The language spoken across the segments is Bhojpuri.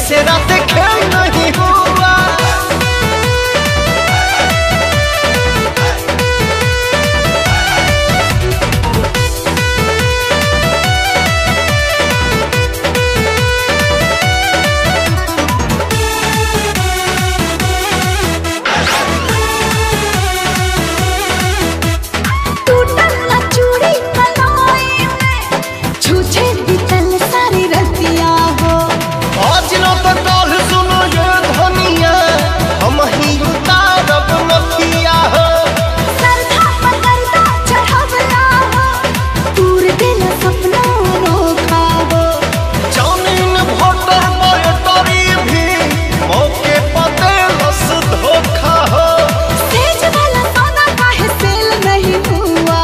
से रात खेल नहीं हुआ टूटल ना चूड़ी कलाई में छूछे बीतल सारी रतिया हो आज न तो कल सुनो ये धनिया हम ही उतारब नथिया हो सरधा पकड़ता चढ़वला हो दूर दिल सपना अनोखा हो जामीन भोटर बयटरी भी मौके पते लस धोखा हो सेज वाला सोना काहे सेल नहीं हुआ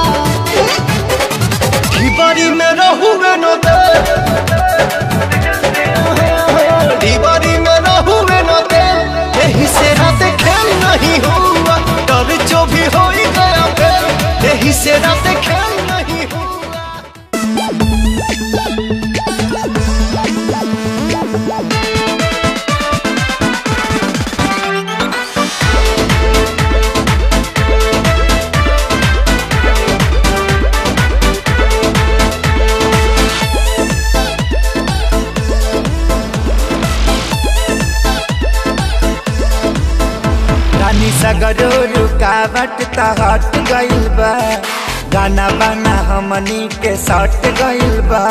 दीवारी में रहुए न दे दीवारी में रहुए न दे यही से रात खेल नहीं हुआ डर जो भी हो ही गया फिर यही से रात खेल नहीं हुआ रानी सगरो रुकावट त हट गइल बा गाना बाना हमनी के सट गइल बा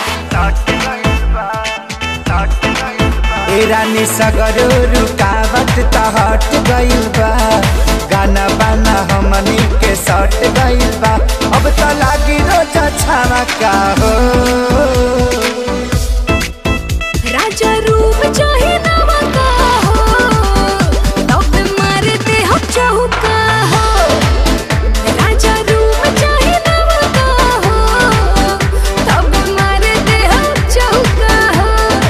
ए रानी सगरो रुकावट त हट गइल बा गाना बाना हमनी के सट गइल बा अब त लागी रोजा छावा का हो राजा रूप चाहे नवा का हो तब मारते हम चौका हो राजा रूप चाहे नवा का हो तब मारते हम चौका हो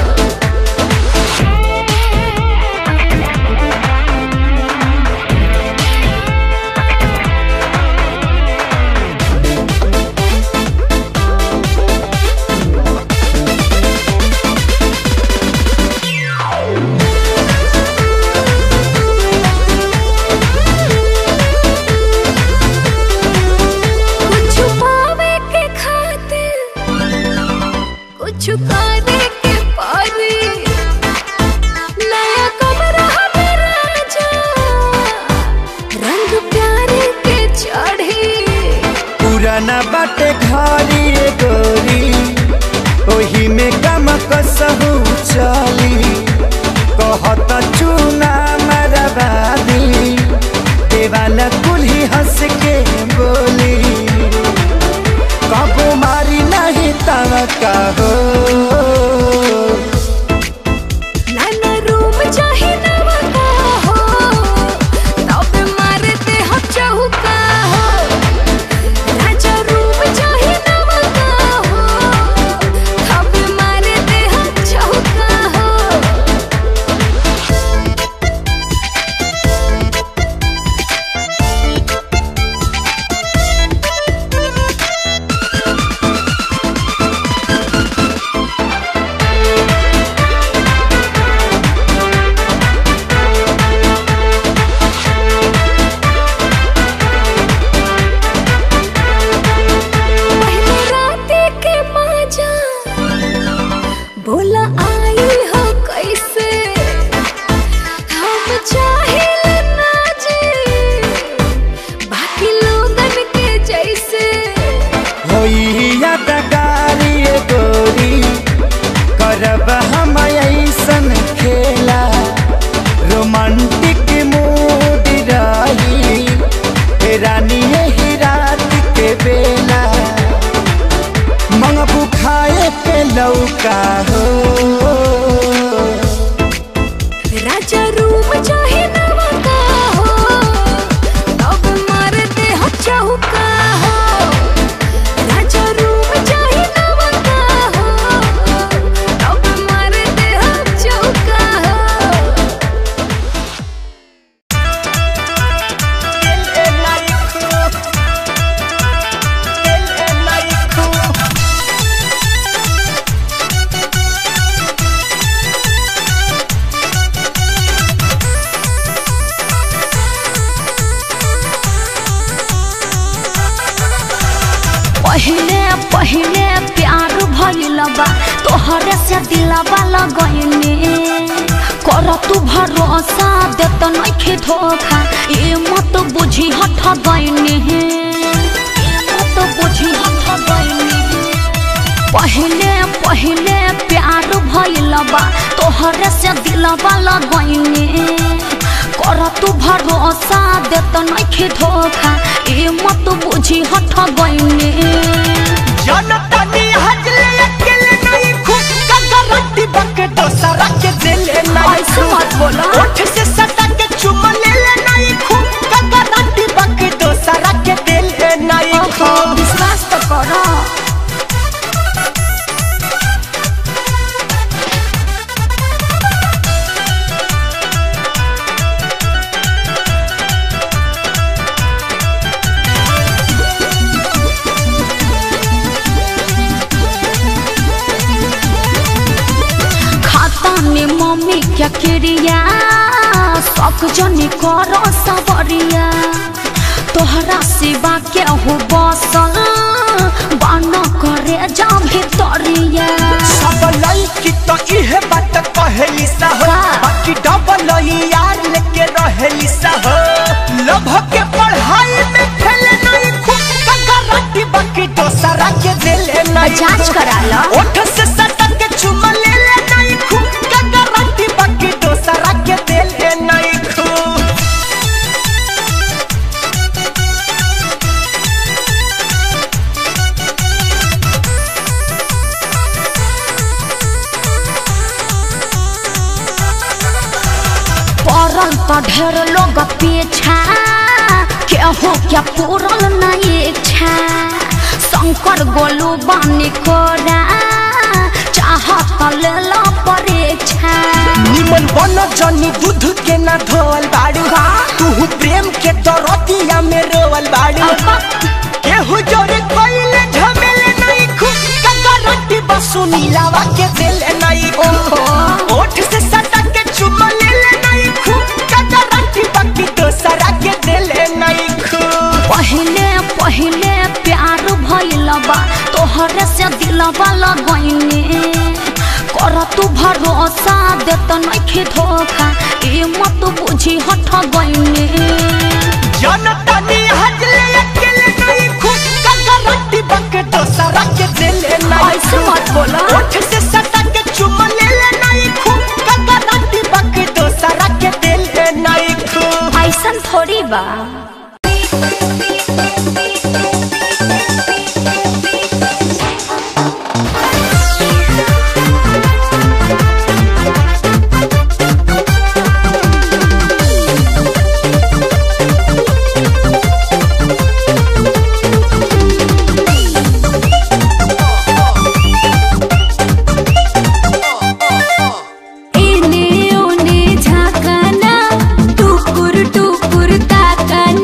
कुछ पावे के खातिर कुछ करे के पारी नया कमरा हमें राजा रंग प्यारे के चढ़ी पुराना बाटे घरी ए गोरी ओही में गम कसहु चली कहत चूना मरबादी देवाला कुल्ही हंस के बोली कबो मारी नहीं तव हो नाना रूप चाहे नवा का हो तब मारते हम चौका हो राजा रूप चाहे नवा का हो तब मारते हम चौका हो पहले राते के माजा बोला आई हो कैसे हम चाहे ना जी बाकी लोगन के जैसे होई यादगारी ए गोरी करब हम ऐसन खेला रोमांटिक मूड रही ए रानी यही रात के बेला मंगबू खाए के लौका हो राजा रूप चाहे नवा का हो तब मारते हम चौका हो राजा रूप चाहे नवा का हो तब मारते हम चौका हो El पहिले प्यार भइल बा तोहरे से दिलवा लगैने कर तू भरोसा देत नइखे धोखा ए मत बुझी हठ गइने मत बुझी हठ गइने पहिले पहिले प्यार भइल बा तोहरे से दिलवा लगैने कर तू भरोसा देत नइखे धोखा ए मत बुझी हठ गइने जनतानी हजले अकेले नहीं खुद का गारंटी बके दोसरा के दिले नहीं ऐसे मत बोला। ओठ से सटा के चुम ले ले नहीं खुद का गारंटी बके दोसरा के दिले नहीं ओहो, खुद विश्वास तो करो खाता में मम्मी क्या क्रिया शौक जनी करो सबरिया तोहरा सिवा के हो बसल बान करे जा भितरिया सब लड़की तो इहे बात कहेली सा हो का? बाकी डबल यार लेके रहेली सा हो लभ के पढ़ाई में फेल नहीं खुद का गारंटी बाकी दोसरा के दिले नहीं जांच करा लो। ओठ से सटा के चुम ले ले नहीं खुद का गारंटी बाकी दोसरा के दिले नहीं खुद पड़ल तो ढेर लोग पीछा केहू क्या पूरल नहीं इच्छा शंकर गोलू बानी कोरा चाहत ले लो परीक्षा निमन बन जनी दूध के ना धोवल बाड़ू तू प्रेम के दरतिया में रोवल बाड़ू केहू जोरे कोइले झमेले नहीं खुद का गारंटी बसु नीलावा के दिल नहीं ओहो। ओठ से सटा के चुम ले ले नहीं खुद का गारंटी बाकी दोसरा के दिल नहीं खुद पहिले पहिले प्यार भइल बा तोहरे से दिलवा लगैने कर तू भरोसा देत नइखे धोखा ए मत बुझी हठ गइने जनता नी हजले अकेले नहीं खुद का गारंटी बाकी दोसरा के दिल नहीं ऐसे मत बोला। ओठ से सटा के चुम ले ले नहीं खुद का गारंटी बाकी दोसरा के दिल नहीं खुद ऐसन थोड़ी बा एने ओने झाकाना टुकुर टुकुर ताकाना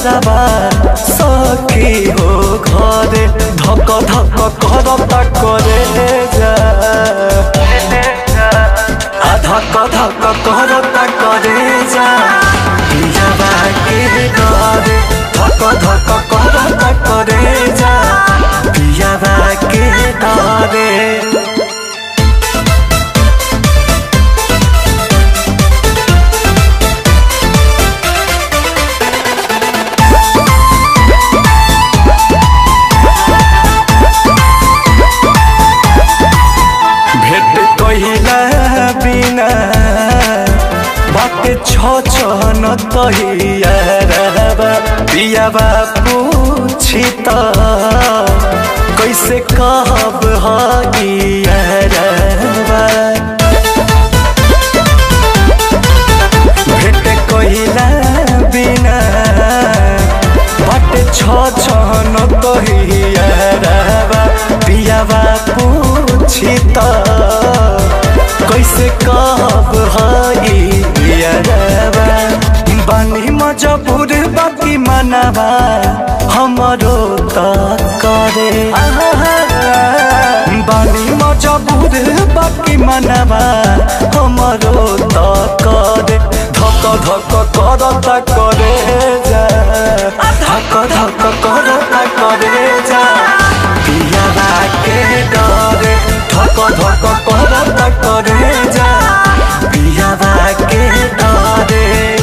यारबा सखी हो घरे धक धक करता करे जा आ धक धक करता करे जा पियाबा के डरे धक धक करता करे जा पियाबा के डरे भेट कहिला बिना बाटे छ छ न तहियारबा पियाबा पूछी त कैसे कहब हगियारबा भेट कहिला बिना बाटे छ छ न तहियारबा पियाबा पूछी त कैसे कहब हई यारबा बानी मजबूर बाकी मनबा हमरो त करे बानी मजबूर बाकी मनबा हमरो त करे धक धक करता करे जा धक धक करता करे जा पियाबा के डरे धक धक करता करे जा पियाबा के डरे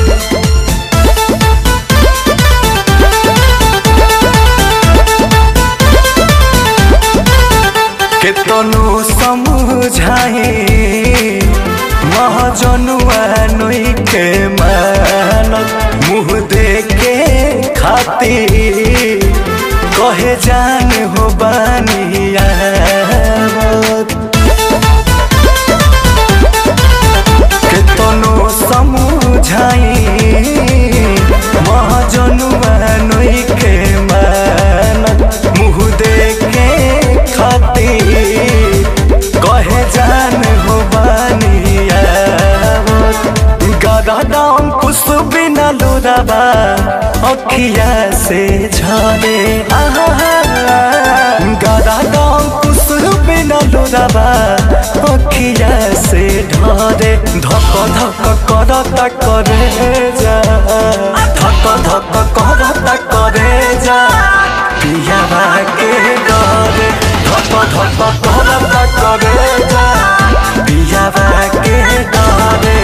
केतनो समझाए महजनुआ नोई के मानत मुँह देके खातिर कहे जान हो बानिया केतनो समझाई महजनुआ नोई के मानत मुँह देके खातिर कहे जान हो बानिया गदा दाम कुछ बिना लुराबा अखिया से झरे गदा दाम कुछ बिना लुराबा अखिया से ढरे धक धक करता करे जा धक धक करता करे जा पियाबा के डरे धक धक करता करे जा पियाबा के डरे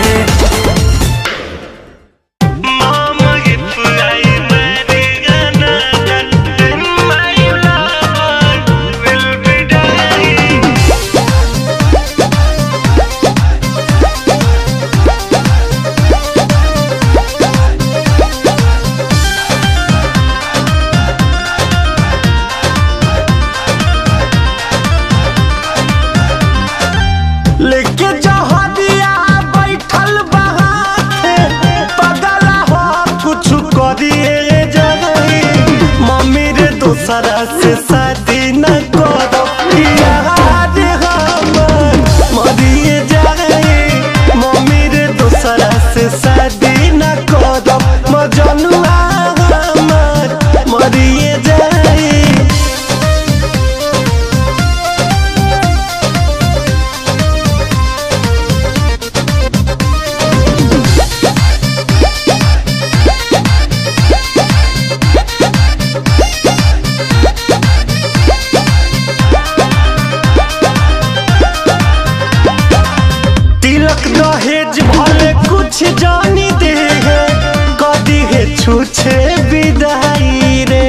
लेके जहरिया बैठल बहाते पगला हो कुछ करिए जगही मम्मी रे दूसरा से शादी न करो यार हमर मरिए जाए मम्मी रे दूसरा से शादी न करो मजनुआ हमर मरिए जाए तिलक दहेज भले कुछ जानी दे है कदी है छूछे विदाई रे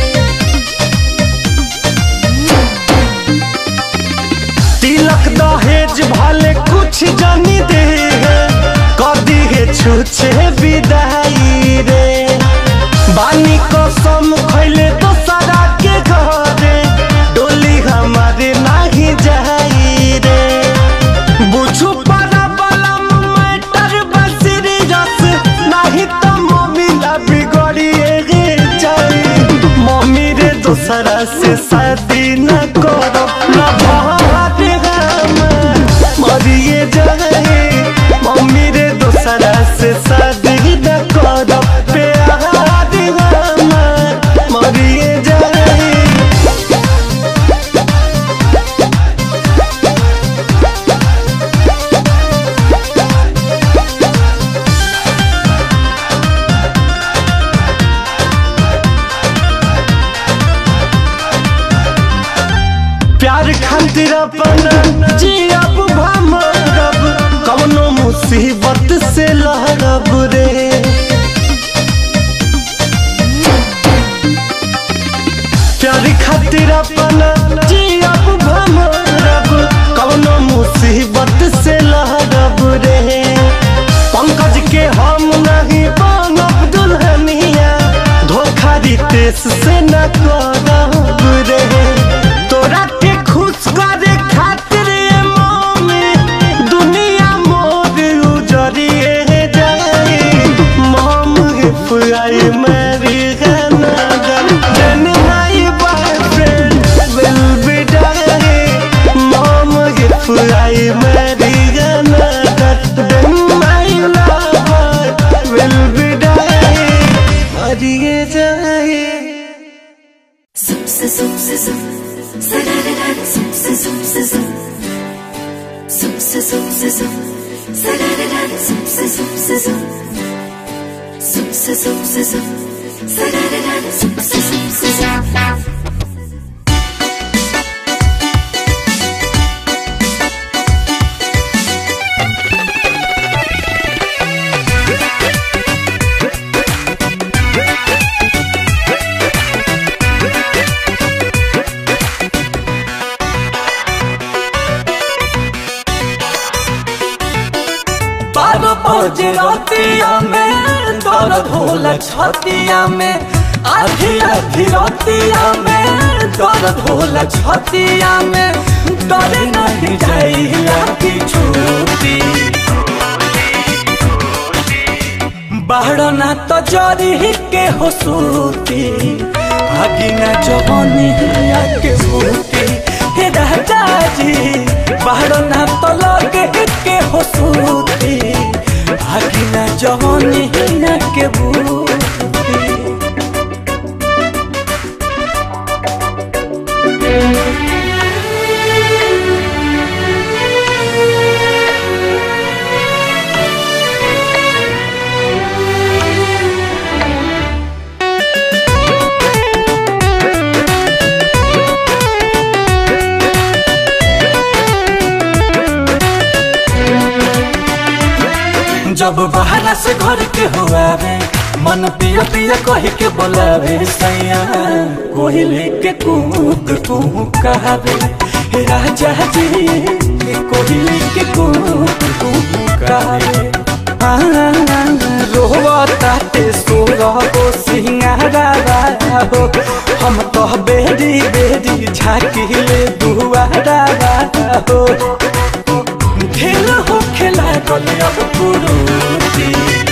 तिलक दहेज भले कुछ जानी दे है कदी है छूछे विदाई रे बानी कसम खैले तो सारा के घरे डोली हमारे नाही जाई रे बुझू पारा बलम मैटर बसरी रस नहीं तो मम्मी ला बिगड़िए गे जाई मम्मी रे दूसरा से शादी न करो न भात हमर मरिए जाए मम्मी रे दूसरा से शादी न करो प्यार खातिर अपना जियब भमरब कवनो मुसीबत से लहरब रे प्यार खातिर अपना जियब भमरब कवनो मुसीबत से लहरब रे पंकज के हम नहीं बनब दुल्हनिया धोखा रितेश से न करब रे तोरा के खुश करे खातिर ए मम्मी दुनिया मोर उजरिए जाए mom if I marry then my boyfriend will be dying mom if I marry another then my lover will be dying मरिए जाए बारह बजे रातिया में दर्द होला छतिया में आधी आधी रातिया में दर्द होला छतिया में डर नहीं जाइया की छूटी बाहर ना तो जरी के हो सूती आगी ना जवानी के बूटी हे राजा जी बाहर ना तो लगे के हो सूती आगी ना जवानी के बूटी जब बाहर से घर के हुआवे मन पिया पिया कह के बोलावे सैया कोहली के कूक कूक कहावे हे राजा जी कोहली के कूक कूक कहावे रोवा ताते सोरा हो सिंगारा हो हम तो बेरी बेरी झाकी ले दुआरा हो खेल हो खेला गले अब कुरूती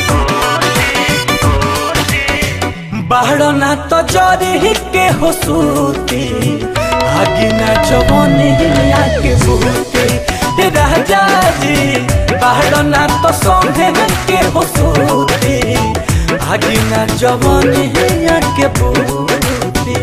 बाहर ना तो जरी के हो सूती आगी ना जवानी के बूती हे राजा जी बाहर ना तो सोने के हो सूती आगी ना जवानी के बूती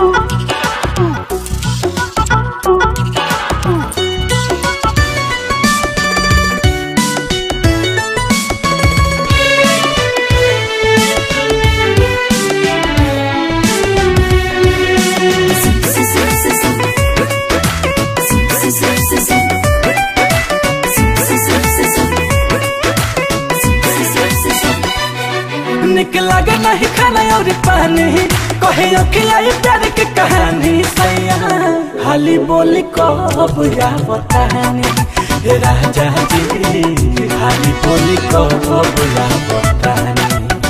निक लगे नहीं खाना और पानी कहे अखिलाई प्यार के कहानी सैया हाली बोली कब या बतानी हे राजा जी हाली बोली कब या बतानी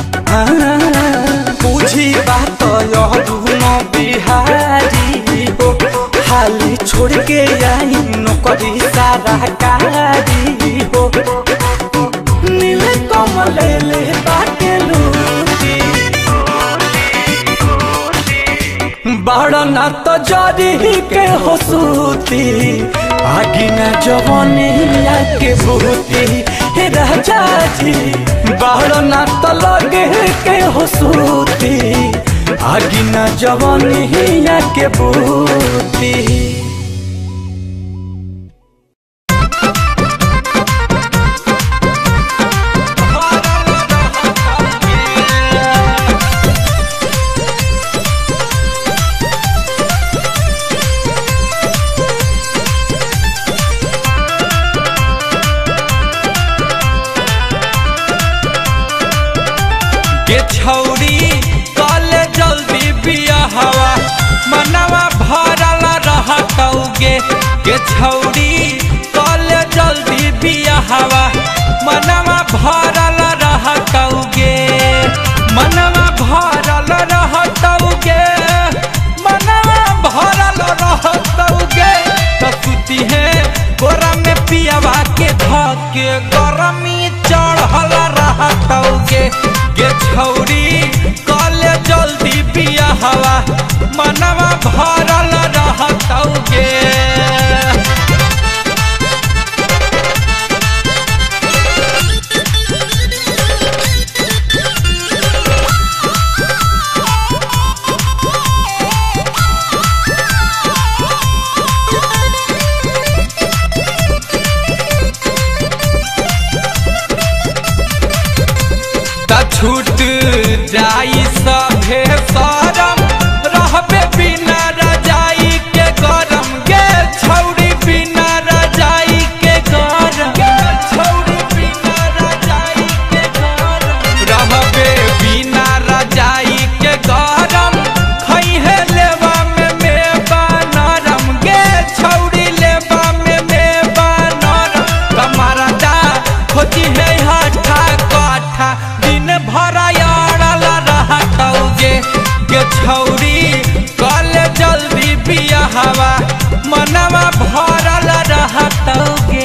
बुझी बात यह दुनो बिहारी हो हाली छोड़ के आई नौकरी सारा कारी हो नील कमल ले बाटे लूटी बड़ ना तो जरी के हो सूती आगी ना जवानी के बूती हे राजा जी बड़ ना तो लगे के हो सूती आगी ना जवानी के बूती गे छौरी कल जल्दी बियाहवा मनवा भरल रहतौगे मनवा भरल रहतौगे मनवा भरल रहतौगे त सुती है गोरा में पियावा के धके गरमी चढ़ल रहतौगे गे छौरी कल जल्दी बियाहवा मनवा भरल रहतौगे त छूट जाई सभे सरम रहबे बिना रजाई के गरम गे छौरी बिना रजाई के गरम गे छौरी बिना रजाई के गरम रहबे बिना रजाई के गरम खइहे लेवा में मेवा नरम गे छौरी लेवा में मेवा नरम कमरा दा खोजी है हठा कठा दिन भर अड़ल रहतौगे गे छौरी कल जल्दी बियाहवा मनवा भरल रहतौगे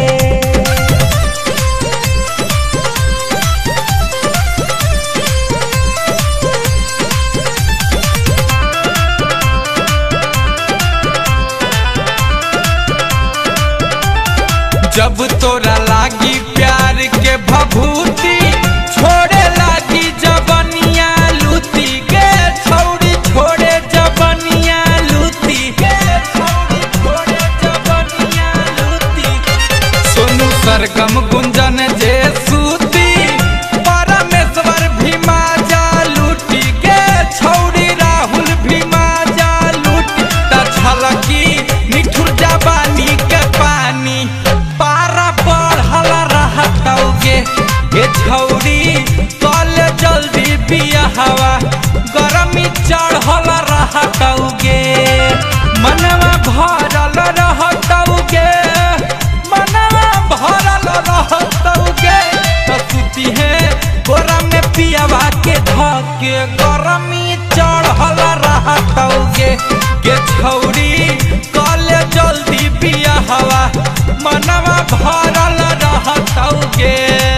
जब तोरा लागी प्यार के भभूति छोड़े लागी जबनिया लूती गे छौरी छोड़े जबनिया लूती गे छौरी छोड़े जबनिया लूती सोनू सरगम गुंजन जे सूती परमेश्वर भीमा जा लूटी गे छौरी राहुल भीमा जा लूटी त छलकी निठुर जबानी के पानी पारा बढ़ल रहतौगे हे छौरी कल जल्दी बियाहवा गरमी चढ़ल रहतौगे मनवा भरल रहतौगे मनवा भरल रहतौगे त सुती है गोरा में पियावा के धके गरमी चढ़ल रहतौगे गे छौरी कल जल्दी बियाहवा मनवा भरल रहतौगे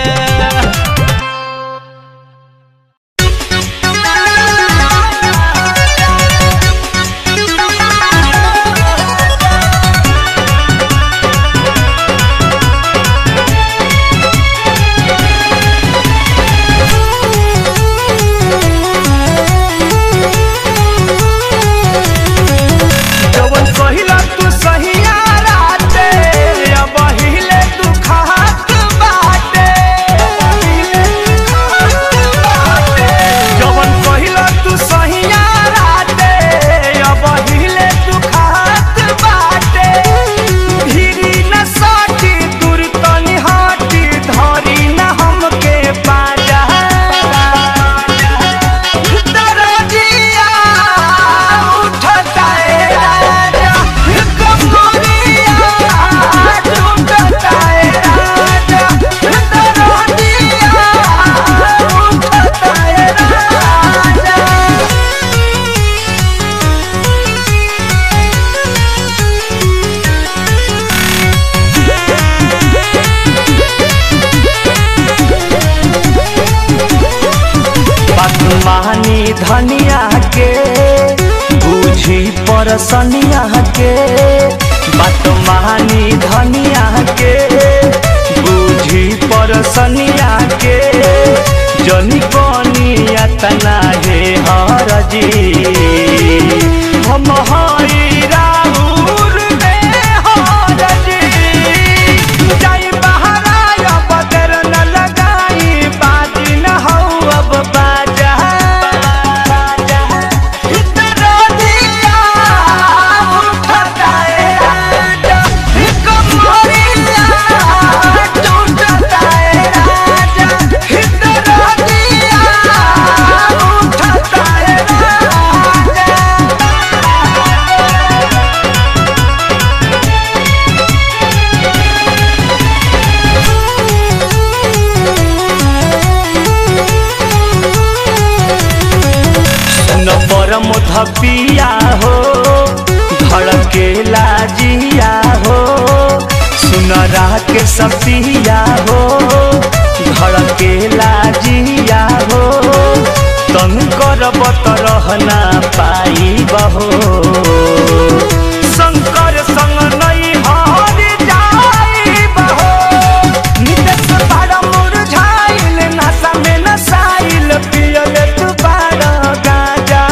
जवन कहिला तू सहिया राते अब हिले तू खात बाटे जवन कहिला तू सहिया राते अब हिले तू खात बाटे धीरी न साटी दूर तनी हाटी धरी न हमके पाजा दरदिया उठता है राजा कमरिया टूटता है राजा दरदिया उठता है राजा बदमानी धनिया के बूझी परसनिया के बदमानी धनिया के बूझी परसनिया के जनी कनिया तना हे हरजी हम हई राउर में हरजी जाई बहराया बदर न लगाई बाजी न हौ अब बाजा इतना दिया उठता है राजा कमरिया टूटता है राजा इतना दिया उठता है राजा परम धपिया हो धड़केला जिया हो सुनरा के सपिया हो धड़केला जिया हो तन करबत रहना पाई बहो शंकर संग नहीं हार जाई बहो नितेश बाड़ा मुरझाइल नशा में नसाइल पियल तू बाड़ा गाजा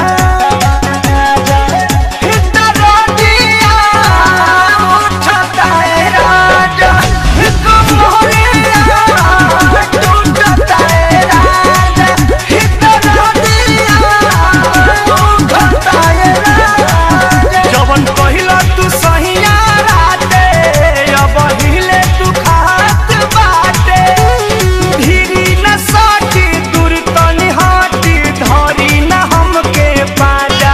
हितरो दिया उठता है राजा कमरिया टूटता है राजा हितरो दिया उठता है राजा जवन कहिला तू सहिया राते अब हिले तू खात बाटे धीरी न साटी दूर तनी हाटी धरी न हमके पाजा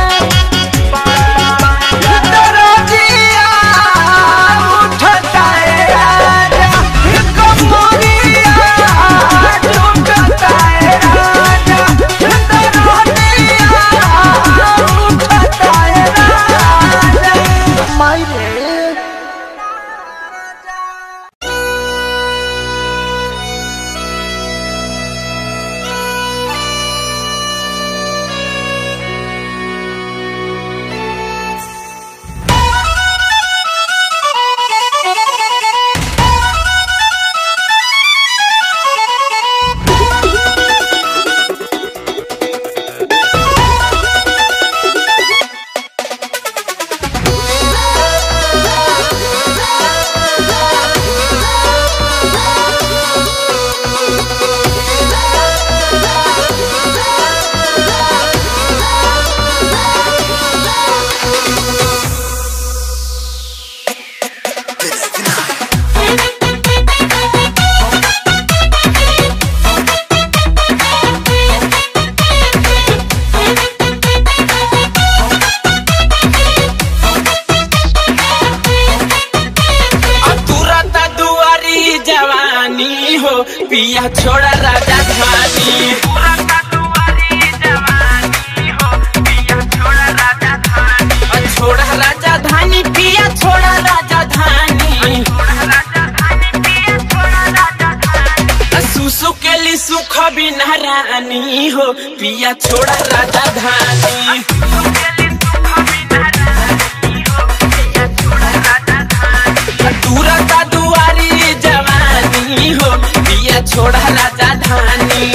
दरजिया उठता है राजा कमरिया टूटता है राजा दरजिया उठता है राजा मायरे तुरता दुआरी जवानी हो पिया छोड़ा राजा धानी छोड़ा राजा धानी पिया छोड़ा राजा धानी सुसु के लिए सुख बिना रानी हो पिया छोड़ा राजा धानी तुरता दुआरी जवानी हो पिया छोड़ा राजा धानी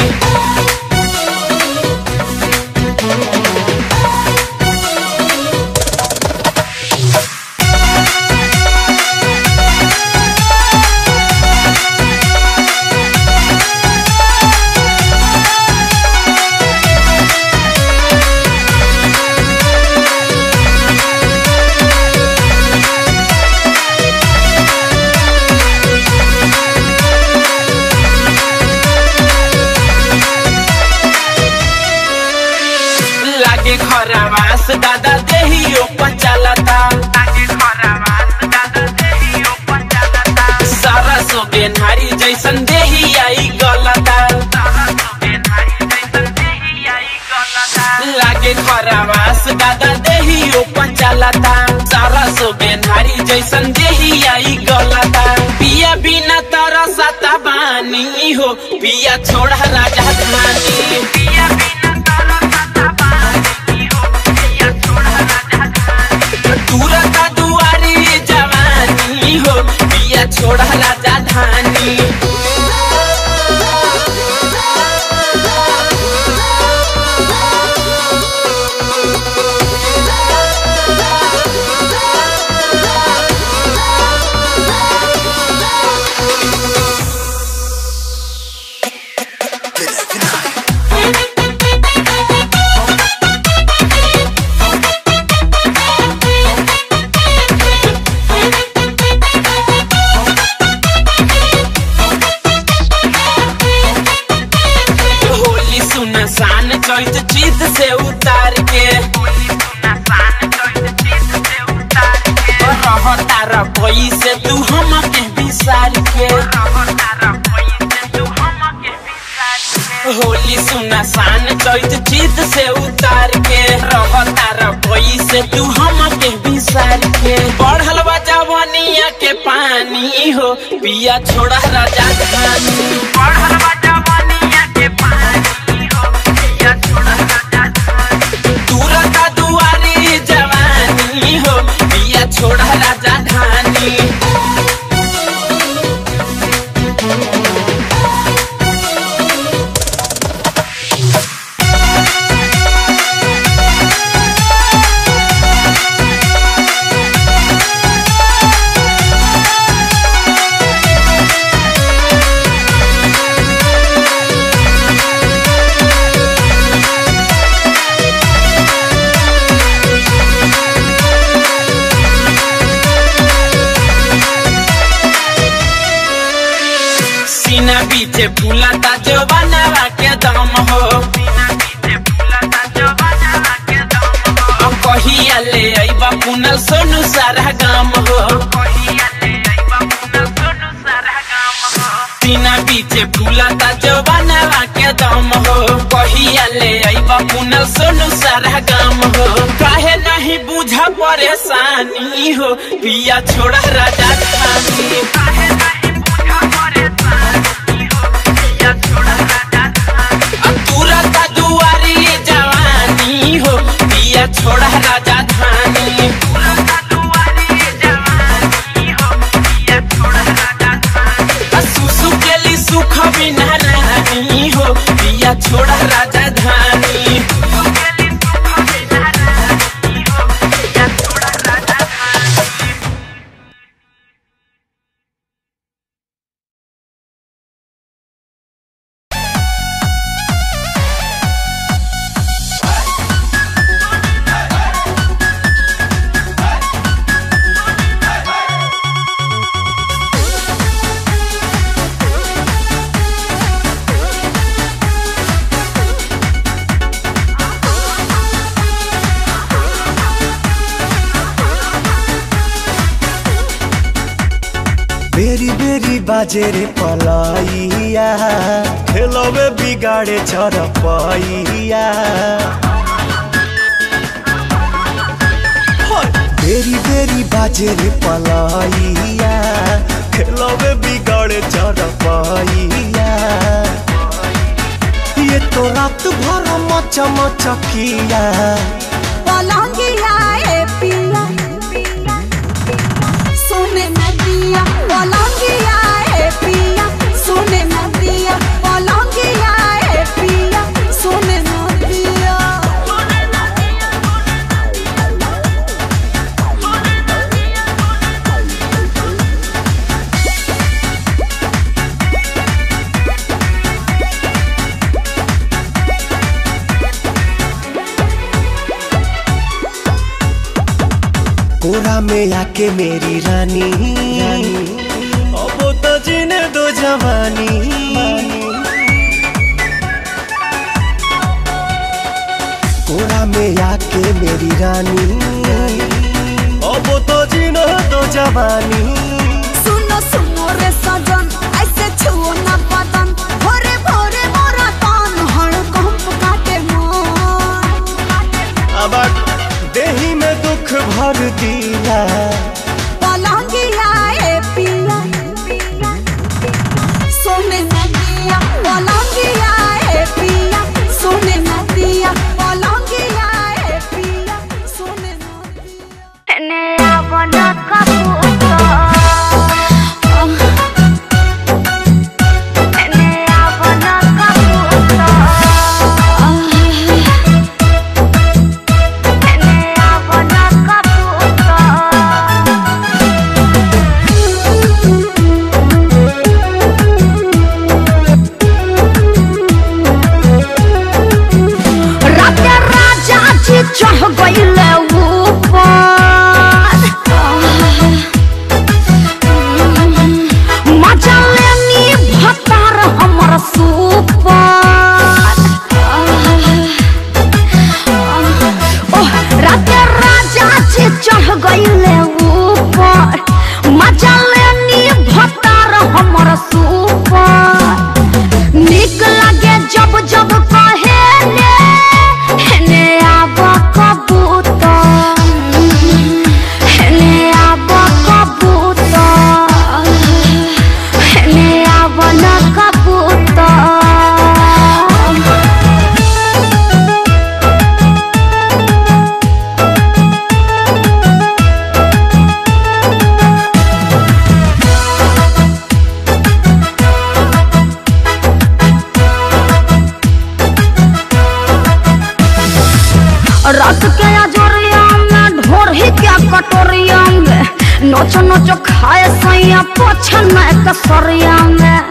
लागे खरावास दादा देहियो पचालता सारा सोगे नारी जैसन देही आई गलता लागे खरावास दादा देहियो पचालता सारा सोगे नारी जैसन देही आई गलता पिया बिना तरसता बानी हो पिया छोड़ा राजा धानी पिया तुरता दुआरी जवानी हो पिया छोड़ा राजा धानी होली सुनसान चैत चित से उतार के रहता रबई से तू हम के विसार के होली सुना शान चैत चित से उतार के रहता रबई से तू हम के बिसार के बढ़ल बा जवनिया के पानी हो पिया छोड़ा राजा धानी बढ़ल बा जवनिया के पानी हो पिया छोड़ा राजा धानी दूरता दुआरी जवानी हो पिया छोड़ा राजा धानी सीना बीचे फूलता जो बनवा के दम हो अब कहिया ले अइबा पुनल सोनू सारा गाम हो सीना बीचे फूलता जो बनवा के दम हो कहिया ले अइबा पुनल सोनू सारा गाम हो काहे नहीं बुझा परेशानी हो पिया छोड़ा राजा खानी काहे नहीं बुझा परेशानी हो पिया छोड़ा राजा खानी तुरंत दुआरी जवानी हो पिया छोड़ा राजा धानी तुरंत दुआरी जवानी हो पिया छोड़ा राजा धानी सुसु के लिए सुख बिना रानी हो पिया छोड़ा राजा धानी सुसु के लिए सुख बिना रानी हो पिया छोड़ा राजा धानी बेरी बेरी बाजे रे पलाइया खेलवे बिगाड़े चरपैया बेरी बेरी बाजे रे पलाइया खेलवे बिगाड़े चरपैया ये तो रात भर मच मचकिया पलंगिया ए पिया सोने में दिया पलंगिया ए पिया सोने में दिया पलंगिया ए पिया सोने में दिया कोरा में आके मेरी रानी अब तो जीने दो जवानी कोरा में आके मेरी रानी अब तो जीने दो जवानी सुनो सुनो रे सजन ऐसे छुओ ना बदन भोरे भोरे मोरा तान हड़कंप काटे मन अब देही में दुख भर दिया पलंगिया ए पिया सोने न दिया पलंगिया ए पिया सोने न दिया पलंगिया ए पिया सोने न दिया राजा राजा जी चढ़ गईले ऊपर मजा लेनी भतार हमर सुपर ओह राजा राजा जी चढ़ गईले ऊपर मजा लेनी भतार हमर सुपर निक लागे जब रात के अजोरिया में ढोरही के कटोरिया में नोच नोच खाए सैया पोछन कसरिया में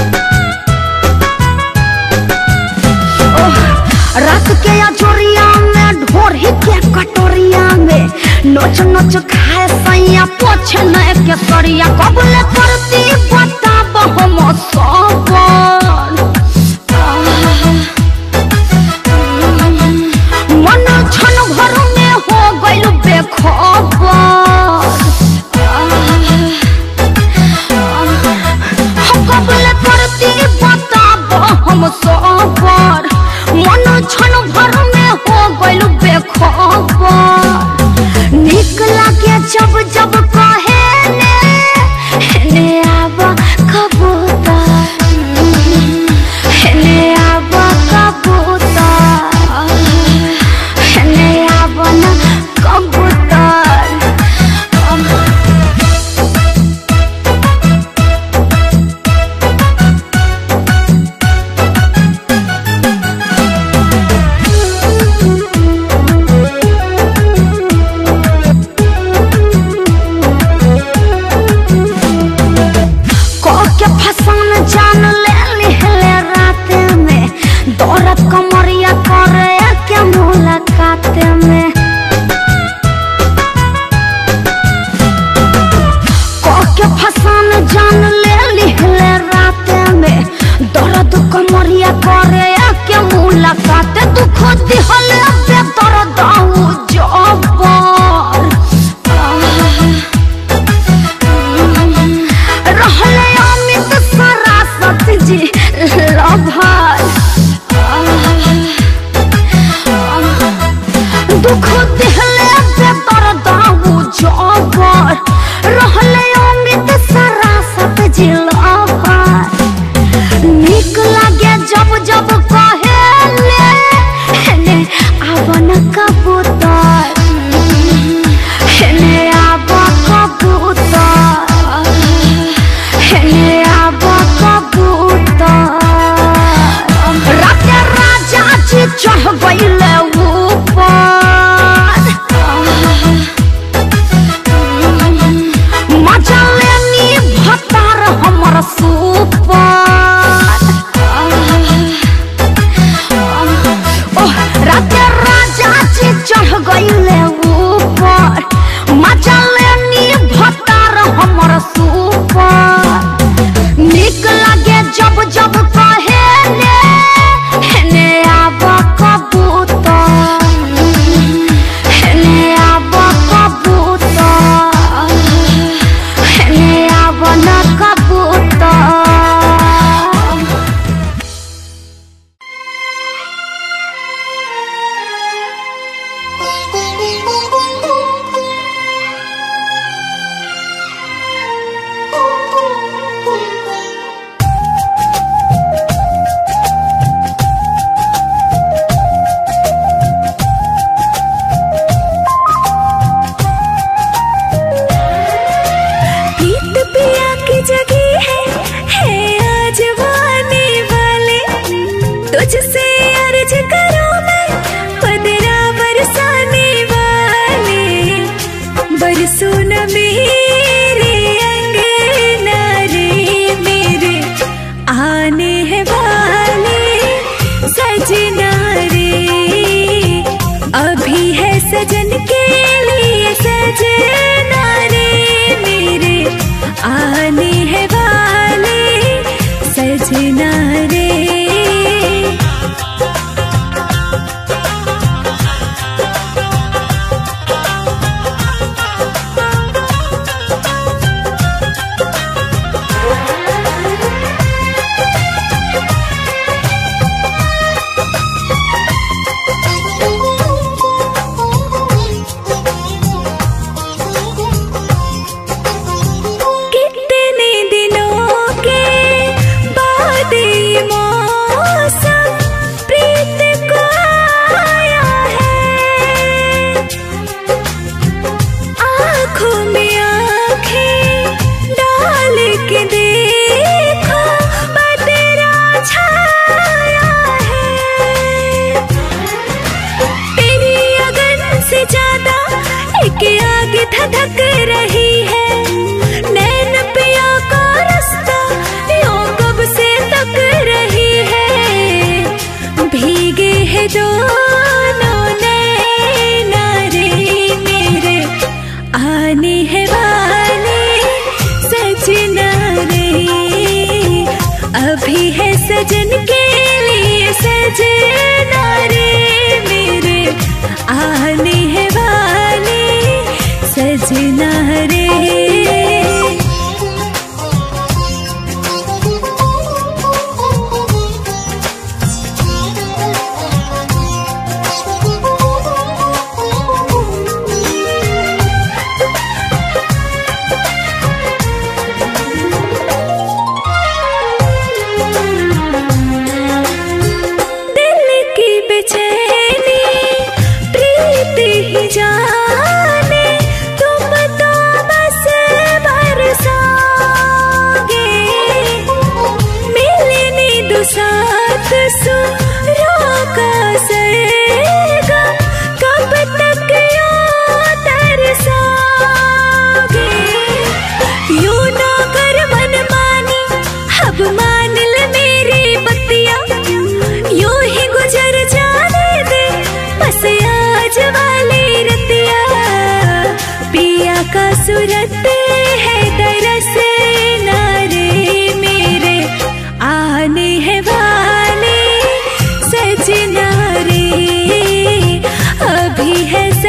ओह, रात के अजोरिया में ढोरही के कटोरिया में नोच नोच खाए सैया पोछन कसरिया कबले करती बताब हम सबर मन क्षण भर में हो गइल बेखबर हम कबले करती बताब हम सबर मन क्षण भर में हो गइल बेखबर निक लागे जब जब कहे ने ने आब कबूतर ने आब कबूतर ने आब न कबूतर के फसान जान ले लिहले रात में दौड़त कमरिया करे के मुलाकात में के फसान जान ले लिहले रात में दर्द कमरिया करे के मुलाकात दुख दिहले बेदर्द आऊ जबर रहले अमित सरासत जी लभर दुख दिहले बेतर दाऊ जबर रहले अमित सरासत जी लभर निक लागे जब जब कहेले ने आवन कबूतर ने आब कबूतर ने आब कबूतर राते राजा जी चढ़ गइले ऊपर मजा लेनी भतार हमर सुपर ओह राते राजा जी चढ़ गइले ऊपर मजा लेनी भतार हमर सुपर निक लागे जब जब कहे ने ने आब कबूतर ने आब कबूतर ने आब न कबूतर प्रीत पिया की जगह है है आज वाने वाले तुझसे अर्ज करो मैं पदरा बरसाने वाले बरसो न मेरे अंगना रे मेरे आने हैं वाले सजना रे अभी है सजन के लिए सजना रे मेरे आने हैं वाले सजना रे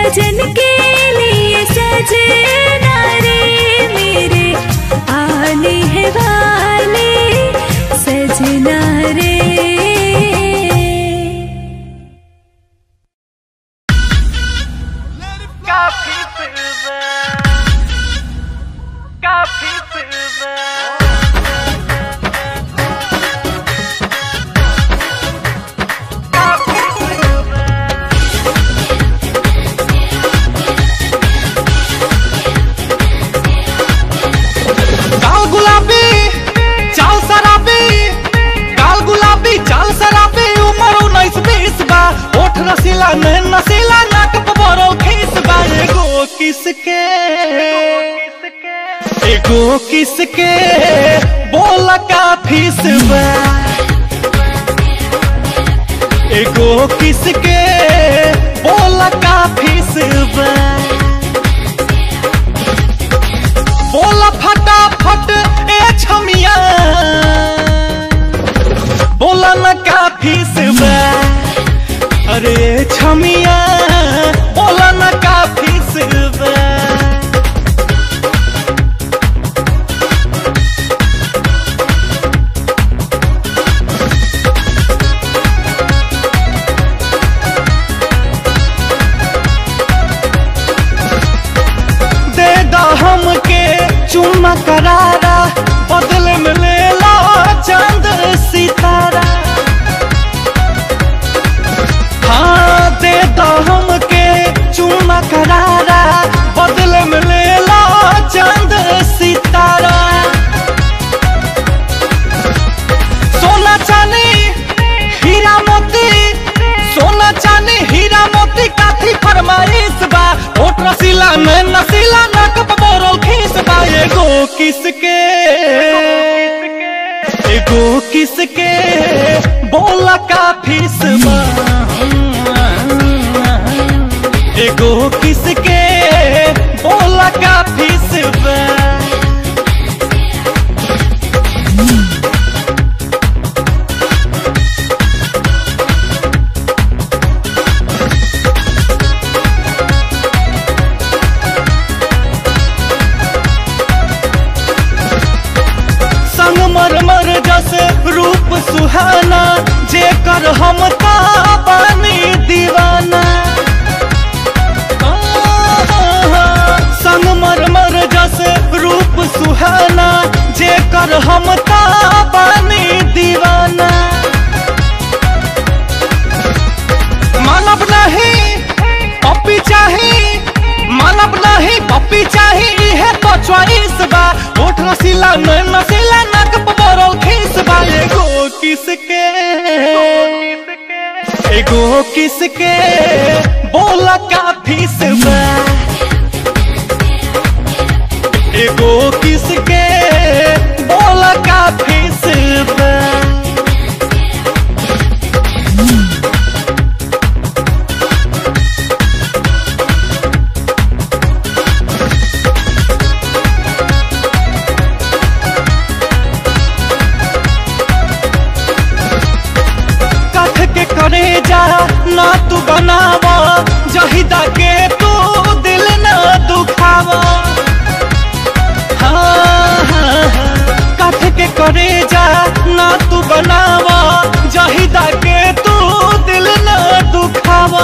सजन के लिए सजना रे मेरे आने हैं वाले सजना रे काल गुलाबी चाल शराबी काल गुलाबी चाल शराबी उम्र उन्नीस बीस बा ओठ रसीला नैन नसीला नाक पबरो खीस बा एगो किसके एगो किसके बोल का फीस बा एगो किसके बोल का फीस बा बोला फटाफट ए छमिया बोला न काफी सिवा अरे ए छमिया बोला न काफी सिवा दे दा हमके चुम्मा करारा बदले में ले ला चांद सितारा हाँ दे दा हमके चुम्मा करारा बदले में ले ला चांद सितारा सोना चांदी हीरा मोती सोना चांदी हीरा मोती काथी फरमाइश बा होठ रसीला में नसीला नाक बोरो खीस बा एगो किसके एगो किसके बोला का फीस बा एगो किसके बोला का फीस बा संग मर मर जस रूप सुहाना जे कर हम ता बानी दीवाना संग मर मर जस रूप सुहाना जे कर हम ता बानी दीवाना मानव नहीं पप्पी चाही मानव नहीं पप्पी चाही है तो च्वाइस बा होठ रसीला नैन नसीला नाक पबरो खीस बा एगो किसके एगो किसके बोला का फीस बा एगो किसके बोला का फीस बा कथ के करे जा ना तू बनावा जहिदा के तू दिल ना दुखावा हाँ, हाँ, हाँ। कथ के करे जा ना तू बनावा जहिदा के तू दिल ना दुखावा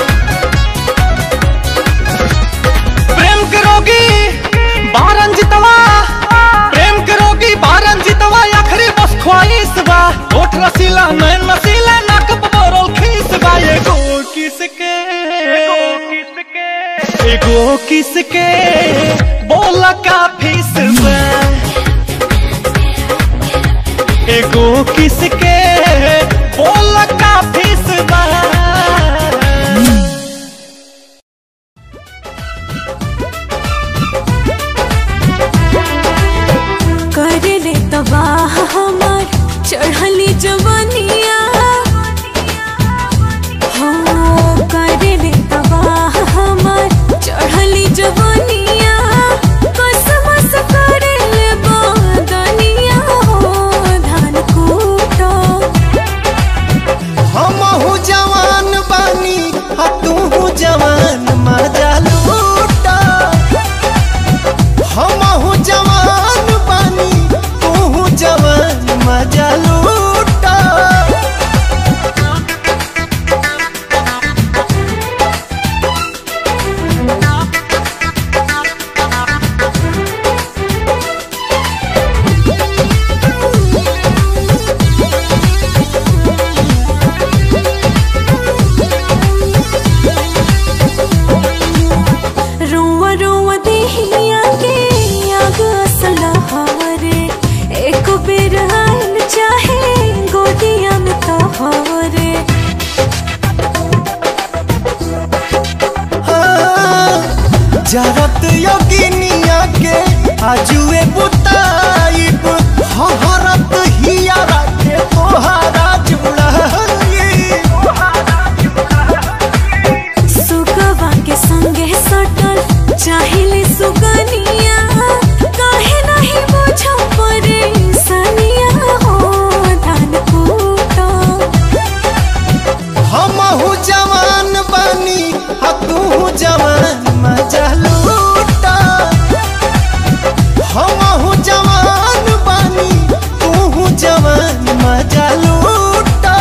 प्रेम के रोगी बारन जितवा प्रेम के रोगी बारन जितवा आखिरी बस ख्वाहिश बा होठ रसीला नैन नसीला नाक पबरो खीस बा एगो किसके एगो किसके बोला का फीस बा एगो किसके बोला का फीस बा कर ले तबाह हमार चढ़ली जवनिया हो कर ले तबाह हमार चढ़ली जवनिया कसमस कर ले बदनिया हो धान कूटो हम जवान बानी आ तू जवान मजा जरत योगिनिया के आजुए बुताइब हहरत हियारा के तोहारा जुड़ाई सुगवा के संगे सटल चाहिले सुगनिया काहे नहीं बुझो परेशानिया हो धान कूटो हमहू जवान बानी आ तू जवान मजा लूटा हमहू जवान बानी तू जवान मजा लूटा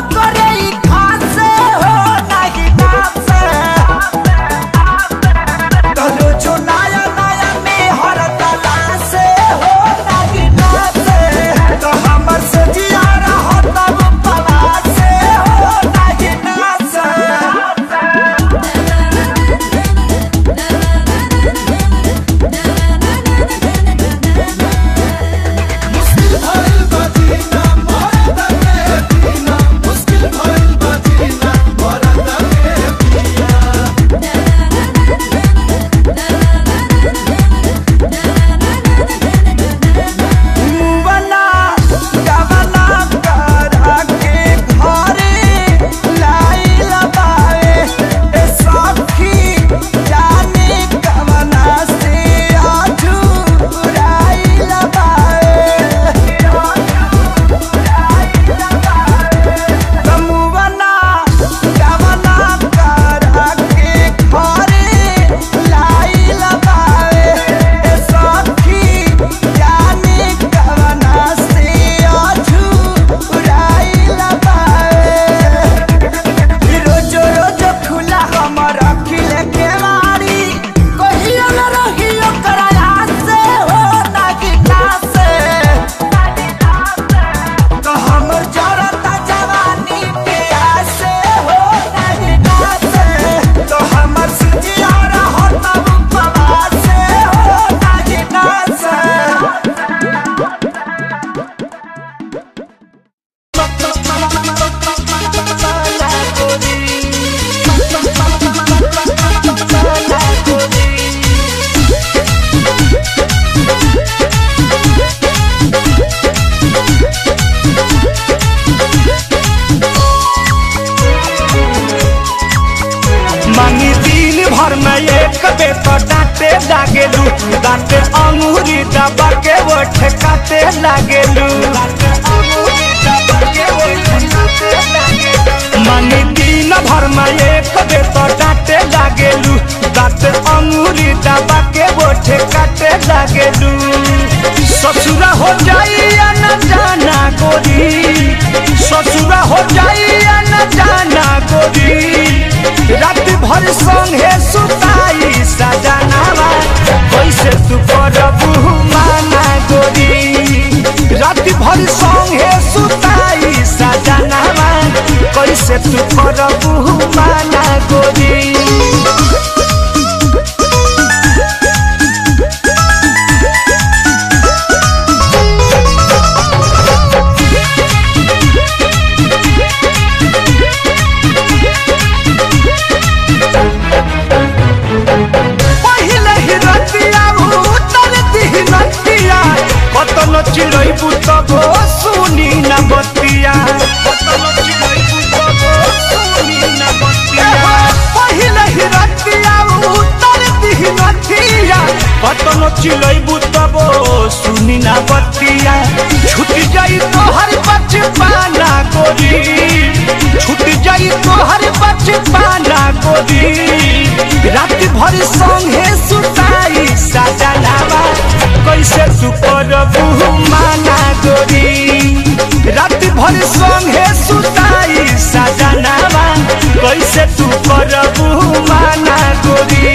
करे ई खासे हो नाही नासे तलो जो नया नया में हर तला से हो नाही नासे तो हमर से जिया रहो तब पला से हो नाही नासे मुवना गवना करा के घरे लाइल बाए ए सखी जाने गवना से आजू राइल बाए मुवना गवना करा के घरे लाइल बाए ए सखी जाने गवना से आजू राइल बाए रोजो रोजो खुला हमर अखिल के मारी कहियो न रहियो कराया से हो ना कि से तो हमर जरता जवानी प्यासे हो ना कि से तो हमर सुजिया रहो तब पवासे हो ना कि से मांगी दिन भर में एक बे तो डांटे लागेलू दांते अंगूरी दबा के वो ठेकाते लागेलू मांगी दिन भर में एक बे तो डांटे लागेलू दांते अंगूरी दबा के वो ठेकाते लागेलू ससुरा हो जाई या न जाना गोरी ससुरा हो जाई या न जाना गोरी रात भर संगे सुताई सजनावा कैसे तू करबू माना गोरी रात भर संगे सुताई सजनावा कैसे तू करबू माना गोरी पहिले ही रतिया उतर दिही नतिया कतनो चिड़ैबू तब सुनी न बतिया कतनो चिड़ैबू तब सुनी न बतिया पहिले ही रतिया उतर दिही नतिया कतनो चिड़ैबू तब सुनी न बतिया छूट जाई तोहर बचपाना गोरी छूट जाई तोहर बचपाना गोरी रात भर संगे सुताई सजनावा कैसे तू करबू माना गोरी रात भर संगे सुताई सजनावा कैसे तू करबू माना गोरी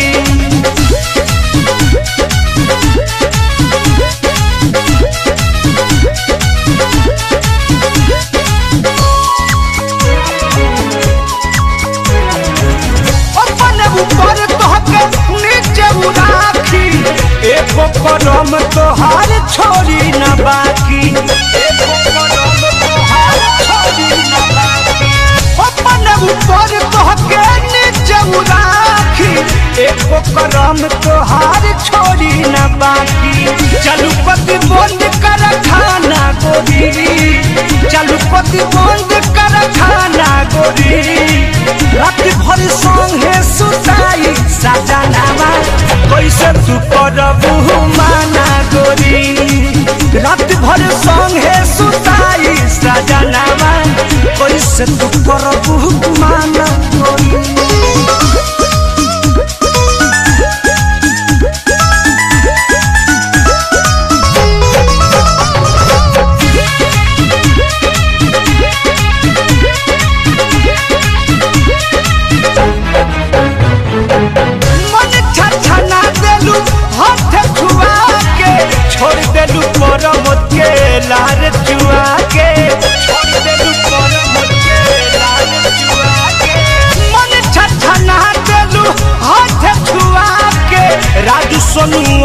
अपन ऊपर तोहके नीचे उराखी एको कदम तोहार छोड़ी न बाकी एको कदम तोहार छोड़ी न बाकी अपन ऊपर तोहके नीचे उराखी एको कदम तोहार छोड़ी न बाकी चलू पति बंद कर खाना गोरी चलू पति बंद कर खाना गोरी रात भर संगे सुताई सजनावा कैसे तू करबू माना गोरी रात भर संगे सुताई सजनावा कैसे तू करबू माना गोरी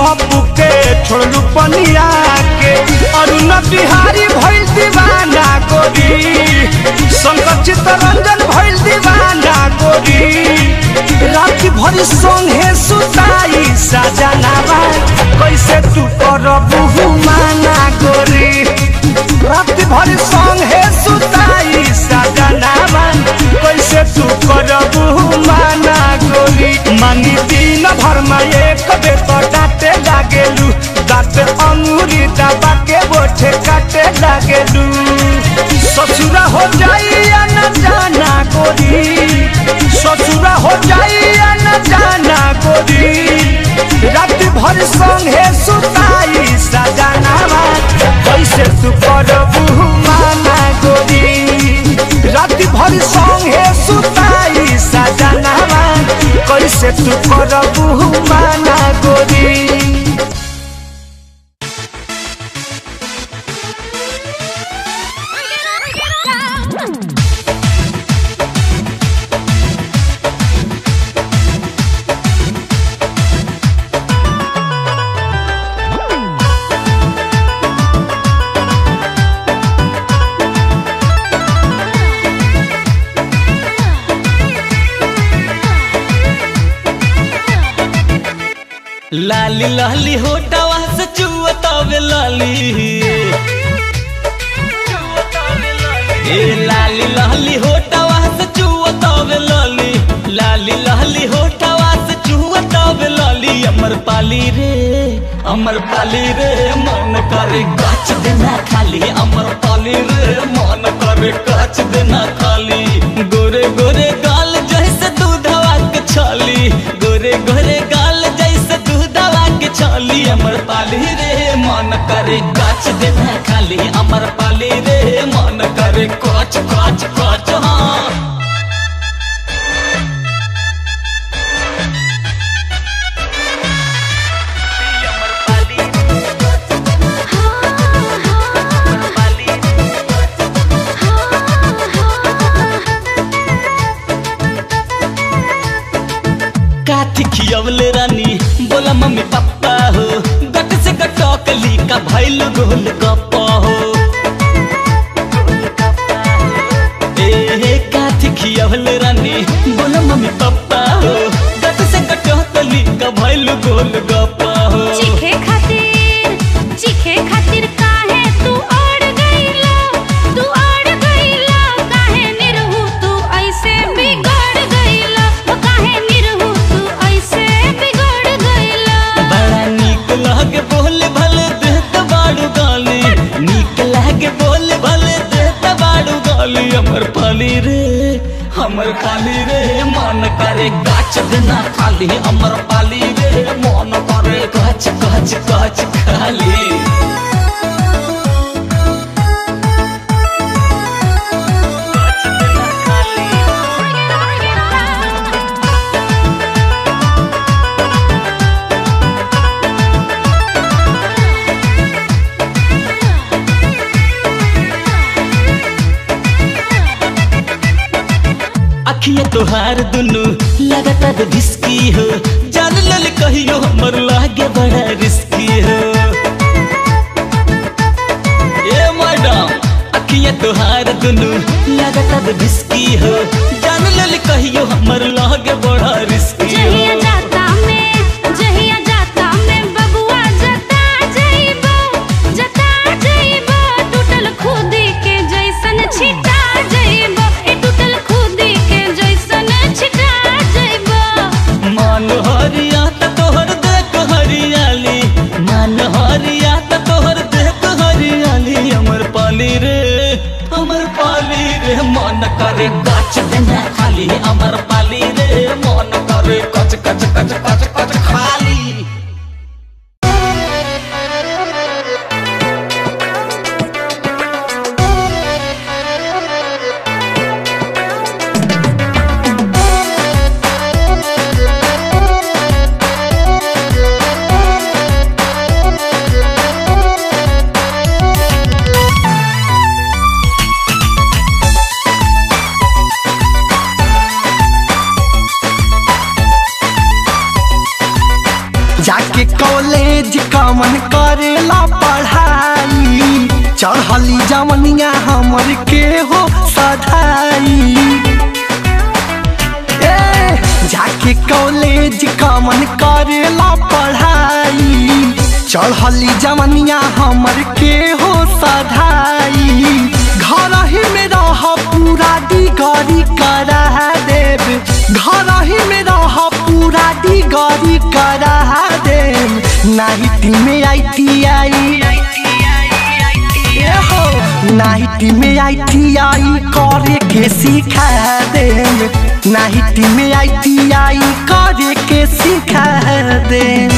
अपू के छोड़लू पनिया के अरुण बिहारी भइल दीवाना गोरी शंकर चित्तरंजन भइल दीवाना गोरी रात भरी संगे सुताई सजनावा कैसे तू करबू माना गोरी रात भरी संगे सुताई सजनावा कैसे तू करबू माना गोरी मांगी दिन भर में एक बे तो डांटे लागेलू दांत अंगूरी दबा के बोठे काटे लागेलू ससुरा हो जाई या न जाना गोरी ससुरा हो जाई या न जाना गोरी रात भर संगे सुताई सजनावा कैसे तू करबू माना गोरी रात भर संगे सुताई सजनावा कैसे तू करबू माना गोरी लाली लाली होटवा से चुअतावे लाली ए लाली लाली होटवा से चुअतावे लाली लाली लाली होटवा से चुअतावे लाली अमर पाली रे अमर पाली रे मन करे काच देना खाली अमर पाली रे मन करे काच देना खाली गोरे गोरे गाल जैसे दूधवा के छाली गोरे गोरे गाल जैसे दूधवा के छाली अमर पाली रे मन करे काच देना खाली अमर पाली रे मन करे काच काच काच हाँ काठी खियवले रानी बोला मम्मी पापा हो गट से गटकली का भैल गोल गप्पा हो ए काठी खियवले रानी बोला मम्मी पापा हो गट से गटकली का भैल गोल गप्पा हो चीखे खातिर चीखे खातिर काहे तू अड़ गईला तू अड़ गईला काहे निरहु तू ऐसे बिगड़ गईला ओ काहे निरहु तू ऐसे बिगड़ गईला बड़ा नीक लागे बोले भले देत बाड़ू गाली नीक लागे बोले भले देत बाड़ू गाली हमर पाली रे हमर पाली रे मन करे गाछ देना खाली हमर पाली रे मन करे गाछ गाछ गाछ खाली अखिया तोहार दुनु लगातार भिस्की हो जान लल कहियो हमर लागे बड़ा रिस्की हो ए मैडम अखिया तोहार दुनु लगातार भिस्की हो जान लल कहियो हमर लागे बड़ा रिस्की जहिया हो जाता में जहिया जाता में बबुआ जता जइबो जता जइबो टूटल खुदी के जैसन छिटा जइबो ए टूटल खुदी के जैसन छिटा जइबो मान हरिया त तोहर देख हरियाली मान हरिया त तोहर देख हरियाली हमर पाली रे हमर पाली रे मन करे गाछ देना खाली हमर पाली रे मन करे कच कच कच कच कच खाली कमन करेला पढ़ाई चढ़ली जवनिया हमर के हो सधाई ए जाके कॉलेज कमन करेला पढ़ाई चढ़ली जवनिया हमर के हो सधाई घर ही में रह पूरा डिगरी करा देव घर ही में रह पूरा डिगरी करा देव नाइट में आई टी आई नाइट में आई टी आई करे के सिखा देम नाइट में आई टी आई करे के सिखा देम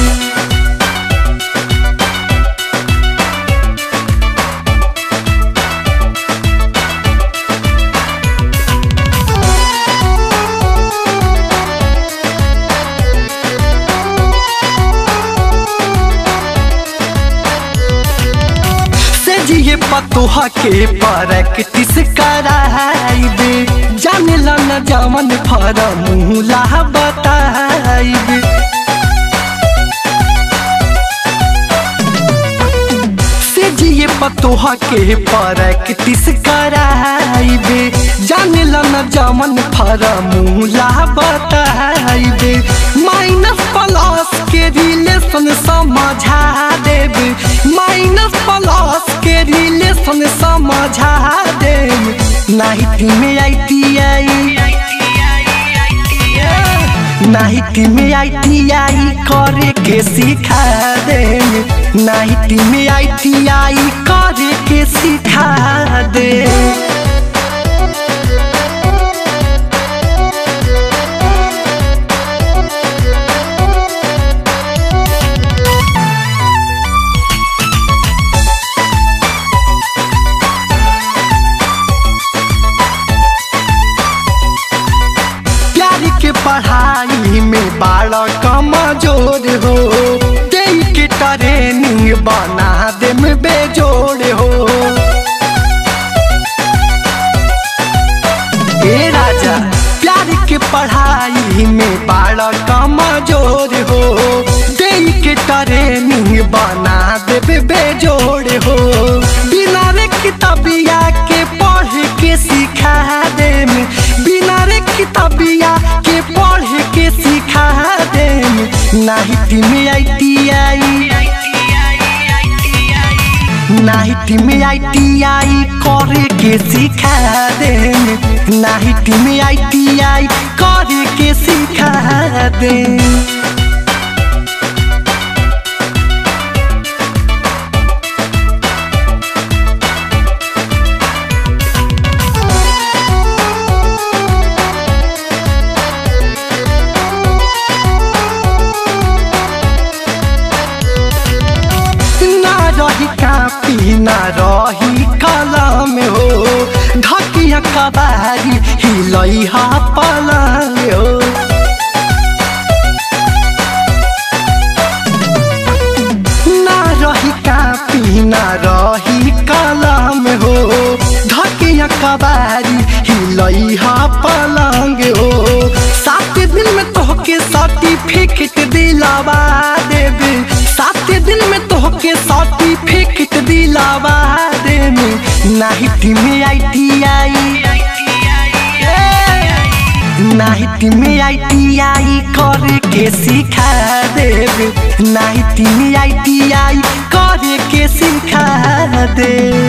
से जिए पतोहा के प्रैक्टिस कराई दे जाने ला न जमन फरमूला बताई दे से जिए पतोहा के प्रैक्टिस कराई दे जाने ला न जमन फरमूला बताई दे माइनस प्लस के रिलेशन समझा देबे माइनस प्लस के रिलेशन समझा देब नाइट में आई टी आई नाइट में आई टी आई करे के सिखा देब नाइट में आई टी आई करे के सिखा दे प्यार के पढ़ाई में बाड़ा कमजोर हो दे के ट्रेनिंग बना दे में बेजोड़ हो ए राजा प्यार के पढ़ाई में बाड़ा कमजोर हो दे के ट्रेनिंग बना दे बेजोड़ हो बिना रे किताबिया के पढ़ के सिखा दे बिना रे किताबिया के पढ़ के सिखा दे नाइट में आई टी आई नाइट में आई टी आई करे के सिखा दे नाइट में आई टी आई करे के सिखा दे ना रही कापी ना रही कलम हो ढकिया कबारी हिलई हा पलंग हो ना रही कापी ना रही कलम हो ढकिया कबारी हिलई हा पलंग हो सात दिन में तोहके सर्टिफिकेट दिलावा देबे सात दिन में तोहके सर्टिफिकेट दिलावा देबे नाइट में आई टी आई नाइट में आई टी आई करे के सिखा देबे नाइट में आई टी आई करे के सिखा दे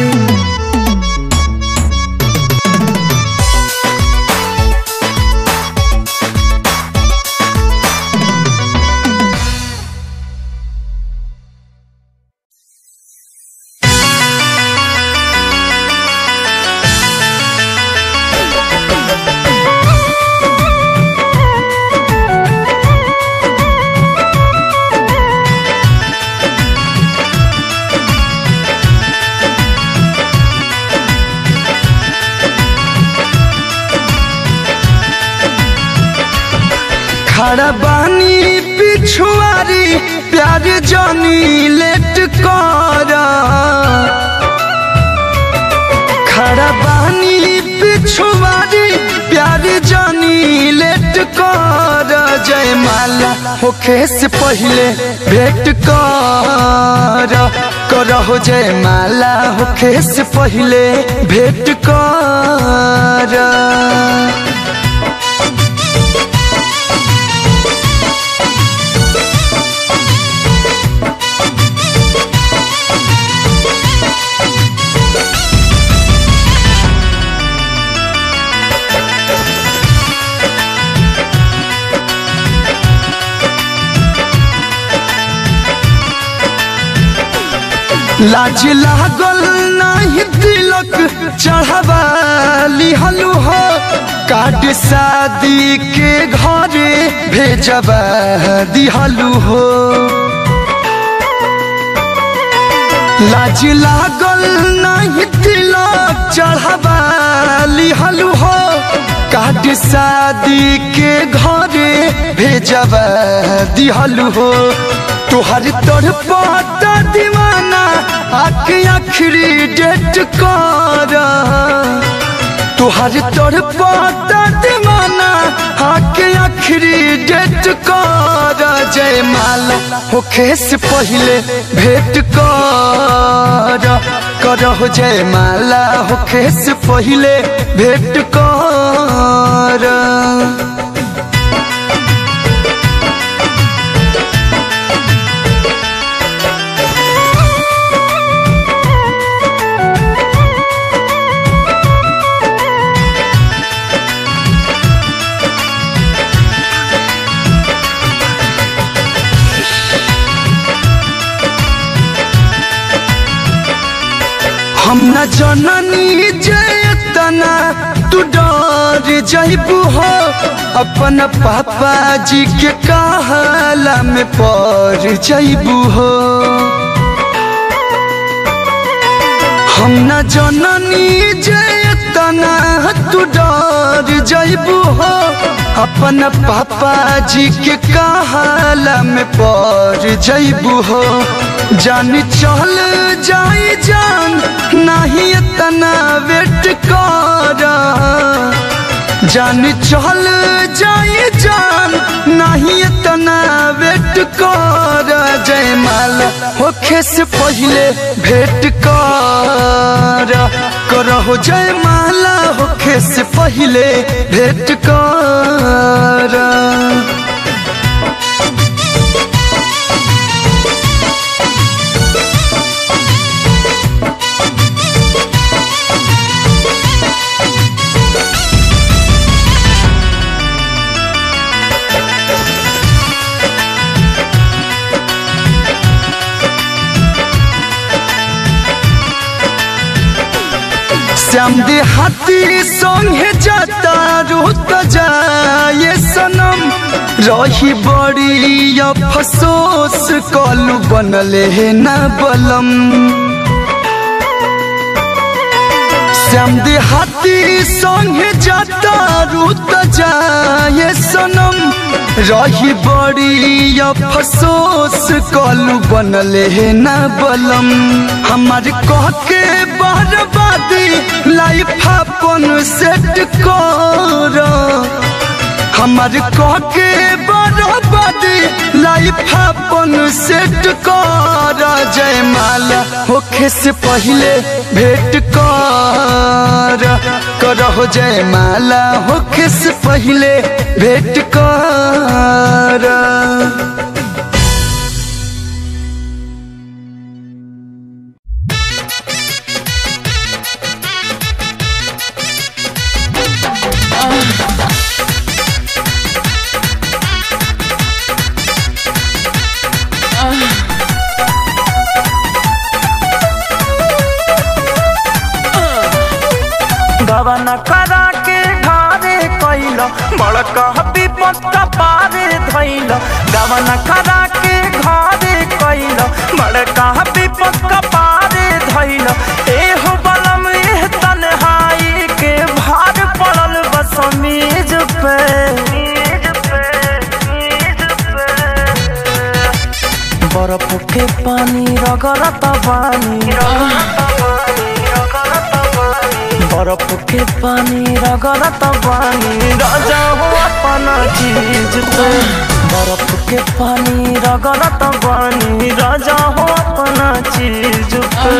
खड़ा बानी पिछुआरी प्यार जानी लेट कर खड़ा बानी पिछुआरी प्यार जानी लेट भेंट कर जयमाला होखे से पहले भेंट कर करहो जयमाला होखे से पहले भेंट कर लाज लागल नाही तिलक चढ़ावा लिहलु हो काट शादी के घरे भेजबा दिहलु हो लाज लागल नाही तिलक चढ़ावा लिहलु हो काट शादी के घरे भेजबा दिहलु हो तुहर तोर पाता दीवाना आके आखिरी डेट कर तुहर तोर पाता दीवाना आके आखिरी डेट कर जयमाला होखे से पहले भेंट कर करहो जयमाला होखे से पहले भेंट कर हम न जननी जयतना तू डर जइबू हो अपन पापा जी के कहला में पड़ जइबू हो हम न जननी जयतना तू डर जइबू हो अपन पापा जी के कहला में पड़ जइबू हो जान चल जाई जान नहीं इतना वेट कर जान चल जाई जान नहीं इतना वेट कर जयमाला होखे से पहले भेंट कर करहो जयमाला होखे से पहले भेंट कर श्याम दे हाथी संगे जाता रुत जाए सनम रही बड़ी अफसोस कलू बनले है ना बलम श्याम दे हाथी संगे जाता रुत जाए सनम रही बड़ी अफसोस कलू बनले है ना बलम हमार कह के बर्बादी लाइफ अपन सेट कर हमार कह के बर्बादी लाइफ अपन सेट कर जयमाला होखे से पहले भेंट कर करहो जयमाला होखे से पहले भेंट कर गवन करा के ढारे कैल बड़का विपत पारे धैल गवन करा के घारे कैल बड़का विपत पारे धैल एहो बलम एह तन्हाई के भार पड़ल बस मेज पे बर्फ के पानी रगड़त पानी बर्फ के पानी रगड़त पानी राजा हो अपना चीज पे बर्फ के पानी रगड़त बानी राजा हो अपना चीज पे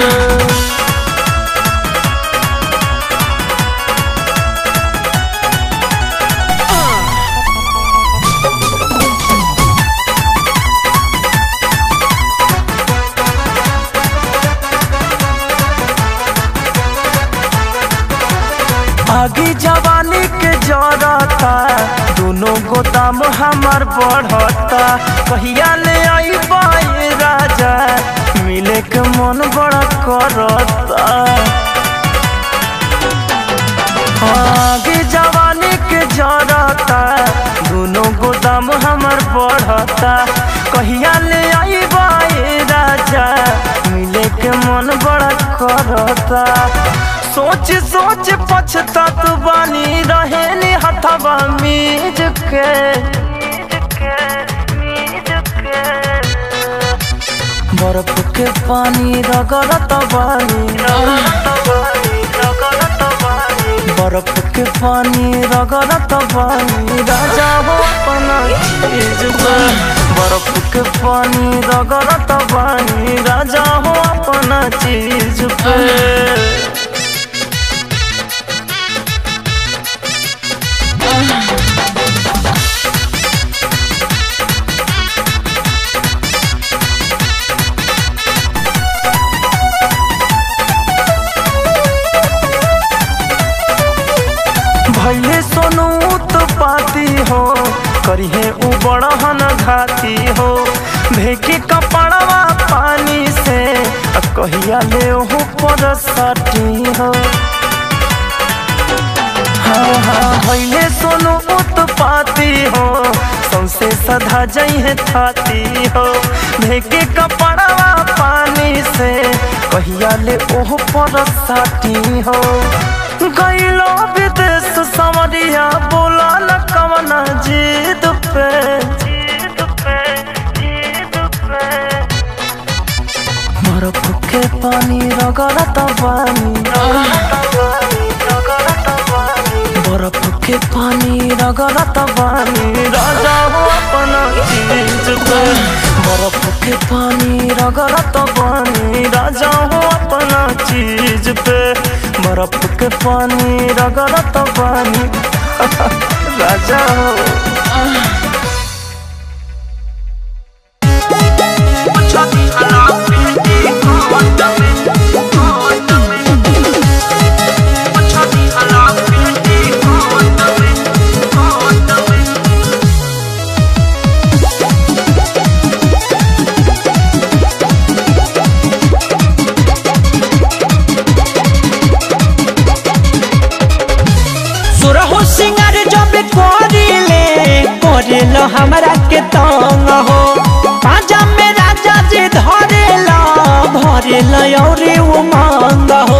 आगे जवानी के जरता दोनों गोदाम हमार बढ़ता कहिया ले आई बाई राजा मिले के मन बड़ा करता आगे जवानी के जरता दोनों गोदाम हमार बढ़ता कहिया ले आई बाई राजा मिले के मन बड़ा करता सोच सोच पछतात बानी रहे नी हथवा मीज के बर्फ के पानी रगड़त बानी बर्फ के पानी रगड़त बानी राजा हो अपना चीज पे बर्फ के पानी रगड़त बानी राजा हो अपना चीज पे भैले सोनू तो पाती हो करिहे उ बड़हन घाती हो भेके कपड़वा पानी से आ कहिया ले ओहु पर सटी हो हाँ हाँ भैले सोनू उत्पाती हो सौसे सधा जइहे थाती हो भेके कपड़वा पानी से कहिया ले ओहु पर सटी हो गईलो विदेश समरिया बोला न कवना जीत पे जीत पे जीत पे बर्फ के पानी रगड़त बानी बर्फ के पानी रगड़त बानी राजा हो अपना चीज पे बर्फ के पानी रगड़त बानी राजा हो अपना चीज पे बर्फ के पानी रगड़त बानी राजा हो सुरहु सिंगार जब करिले करेलो हमरा के तंग हो पाजा में राजा जी धरेला भरेला औरे उमंग हो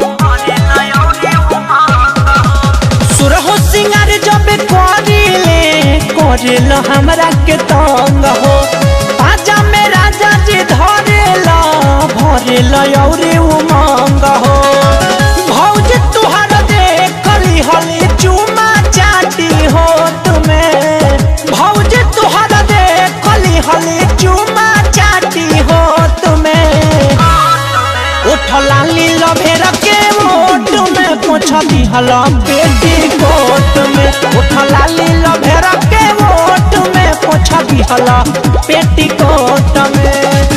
सुरहु सिंगार जब करिले करेलो हमरा के तंग हो पाजा में राजा जी धरेला भरेला औरे उमंग हो भौज तुहर देखली हली चुमा चाटी हो तुम्हें भौज तुहर देखली हली चुमा चाटी हो तुम्हें उठला लील भेर के मोट में पोछा दिहल पेटी कोट में उठला लील भेर के मोट में पोछा दिहल पेटी कोट में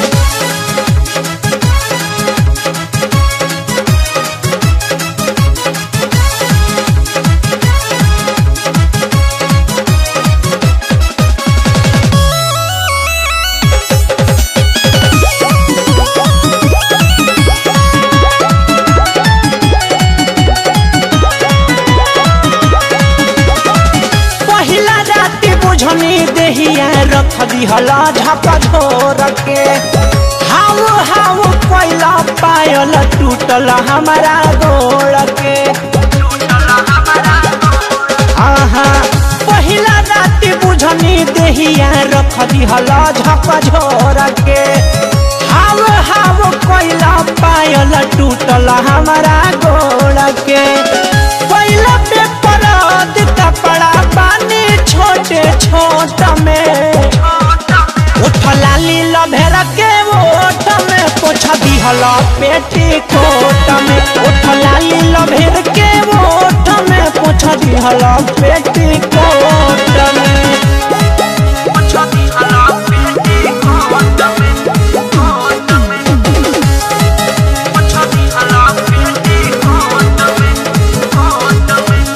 पहिला राति बुझनी देहिया रख दिहला झपा झोर के हाउ हाउ कोइला पायल टूटल हमारा गोड़ के आहा पहिला राति बुझनी देहिया रख दिहला झपा झोर के हाउ हाउ कोइला पायल टूटल हमारा गोड़ के पहिला पे परद कपड़ा पानी छोड़ दिहला पेटी कोट में उठ लाली लभेर के ओठ में पोछ दिहला पेटी कोट में पोछ दिहला पेटी कोट में कोट में पोछ दिहला पेटी कोट में कोट में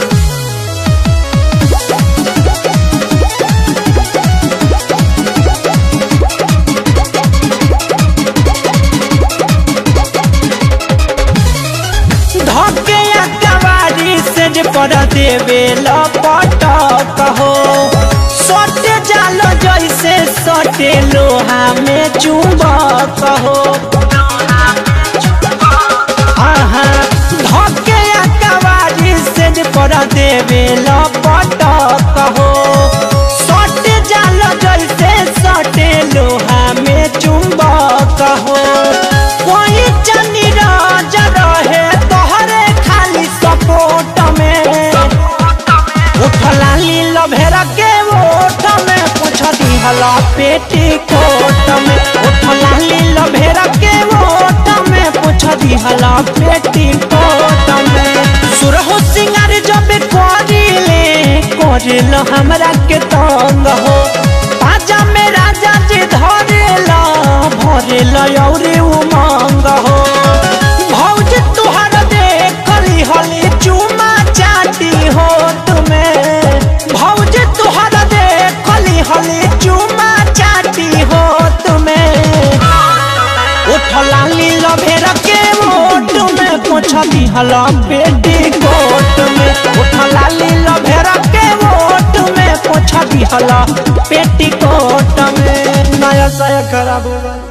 धके कवारी से जे पर देवे लपटक हो सटे जाल जैसे सटे लोहा में चुंबक हो आहा धके कवारी से जे पर देवे लपटक हो सटे जाल जैसे सटे लोहा में चुंबक हो कोई चनी राज रहे तोहरे खाली सपोर्ट में उठला लील भेरा के ओठ में पूछ दिहला पेटी कोट में उठला लील भेरा के ओठ में पूछ दिहला पेटी कोट में सुरहो सिंगार जब करिले करिल हमरा के तंग हो पाजा में राजा जी धरेला भरेला औरे उमंग हो भौज तुहर देखली हली चुमा चाटी हो तुम्हें भौज तुहर देखली हली चुमा चाटी हो तुम्हें उठला लील भेर के ओट में पोछ दिहला पेटी कोट में उठला लील भेर के ओट में पोछ दिहला पेटी कोट में नया साया खराब हो गया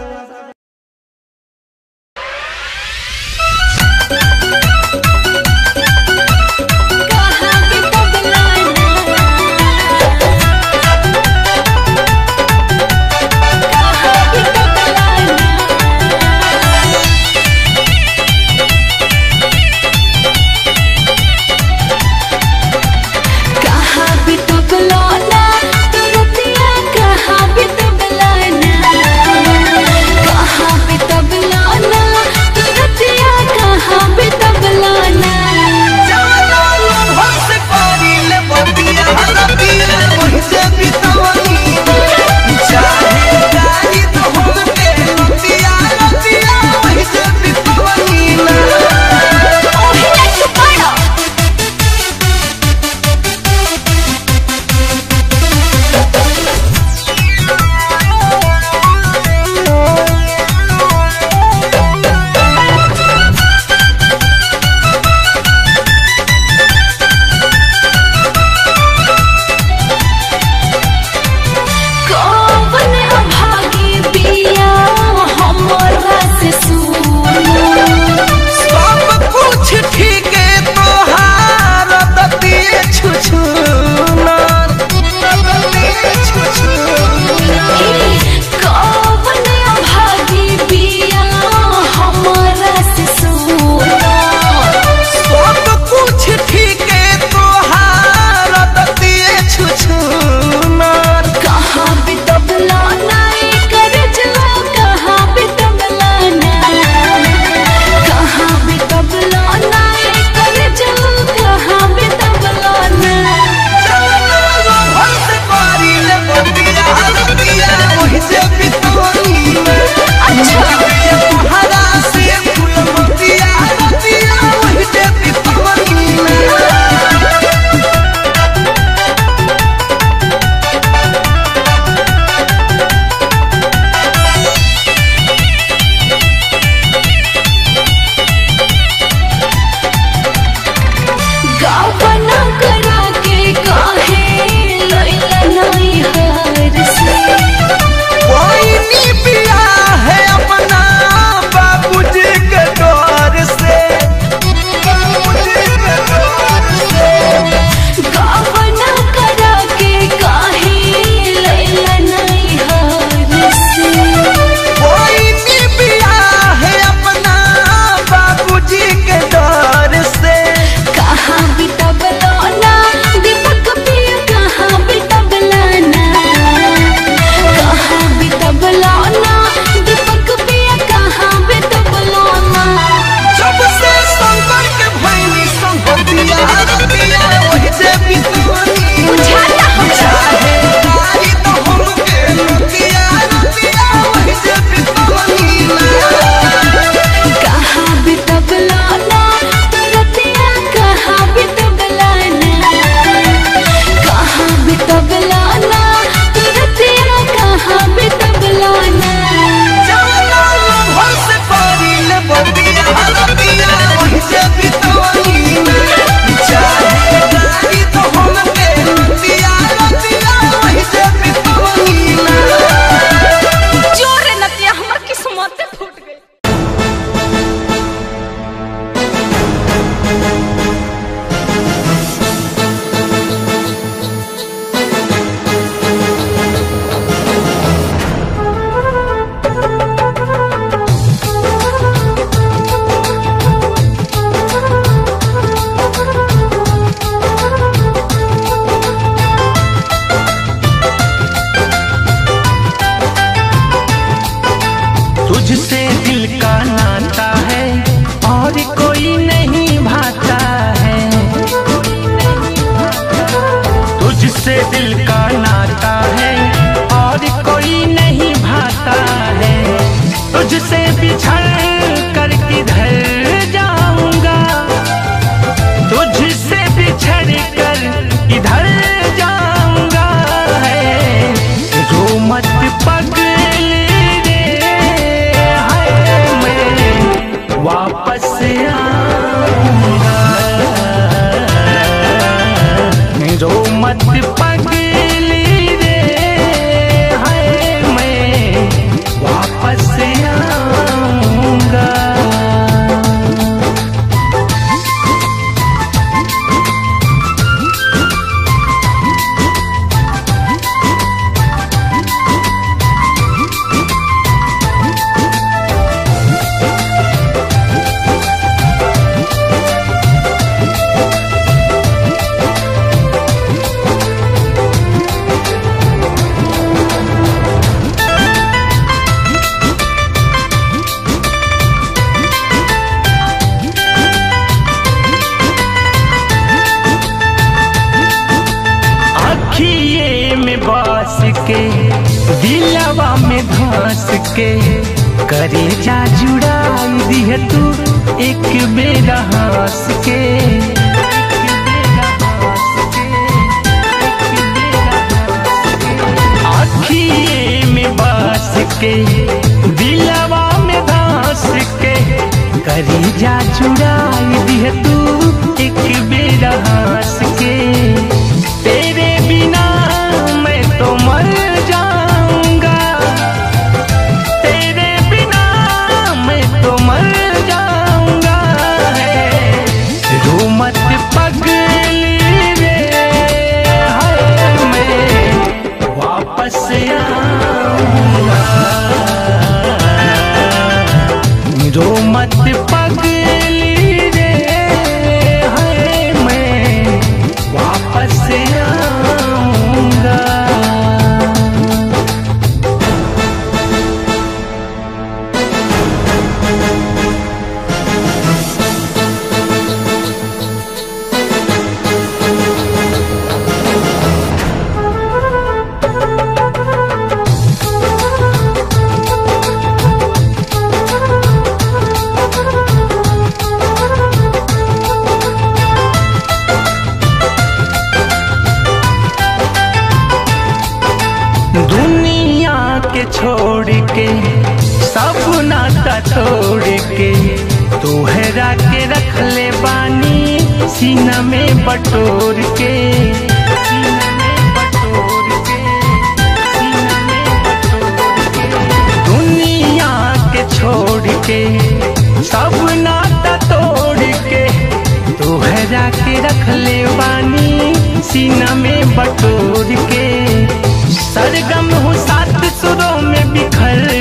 कहाँ भी तो बुलाना तुरतिया कहाँ भी तो बुलाना दिल का नाता है और कोई नहीं भाता है तुझसे बिछड़ कर किधर जाऊंगा तुझसे बिछड़ कर किधर जाऊंगा है रो मत पगली रे हाय मैं वापस आऊंगा रो मत पगली रे हाय मैं वापस आऊंगा अखिए में बास के दिलवा में धंस के करे जा जुड़ाई दिह तू एक बेरा हंस के अखिए में बास के दिलवा में धंस के करी जा जुड़ाई दिह तू एक बेरा हंस के तेरे बिना मैं तो मर जाऊंगा तेरे बिना मैं तो मर जाऊंगा है रो मत पगली रे हाय मैं वापस आऊंगा रो मत पगली रे हाय मैं वापस आऊंगा दुनिया के छोड़ के सब नाता तोड़ के तोहरा के रख ले बानी सीना में बटोर के सीना में बटोर के, सीना में बटोर के। दुनिया के छोड़ के सब नाता तोड़ के तोहरा के रख ले बानी सीना में बटोर के सरगम हूँ सात सुरों में बिखर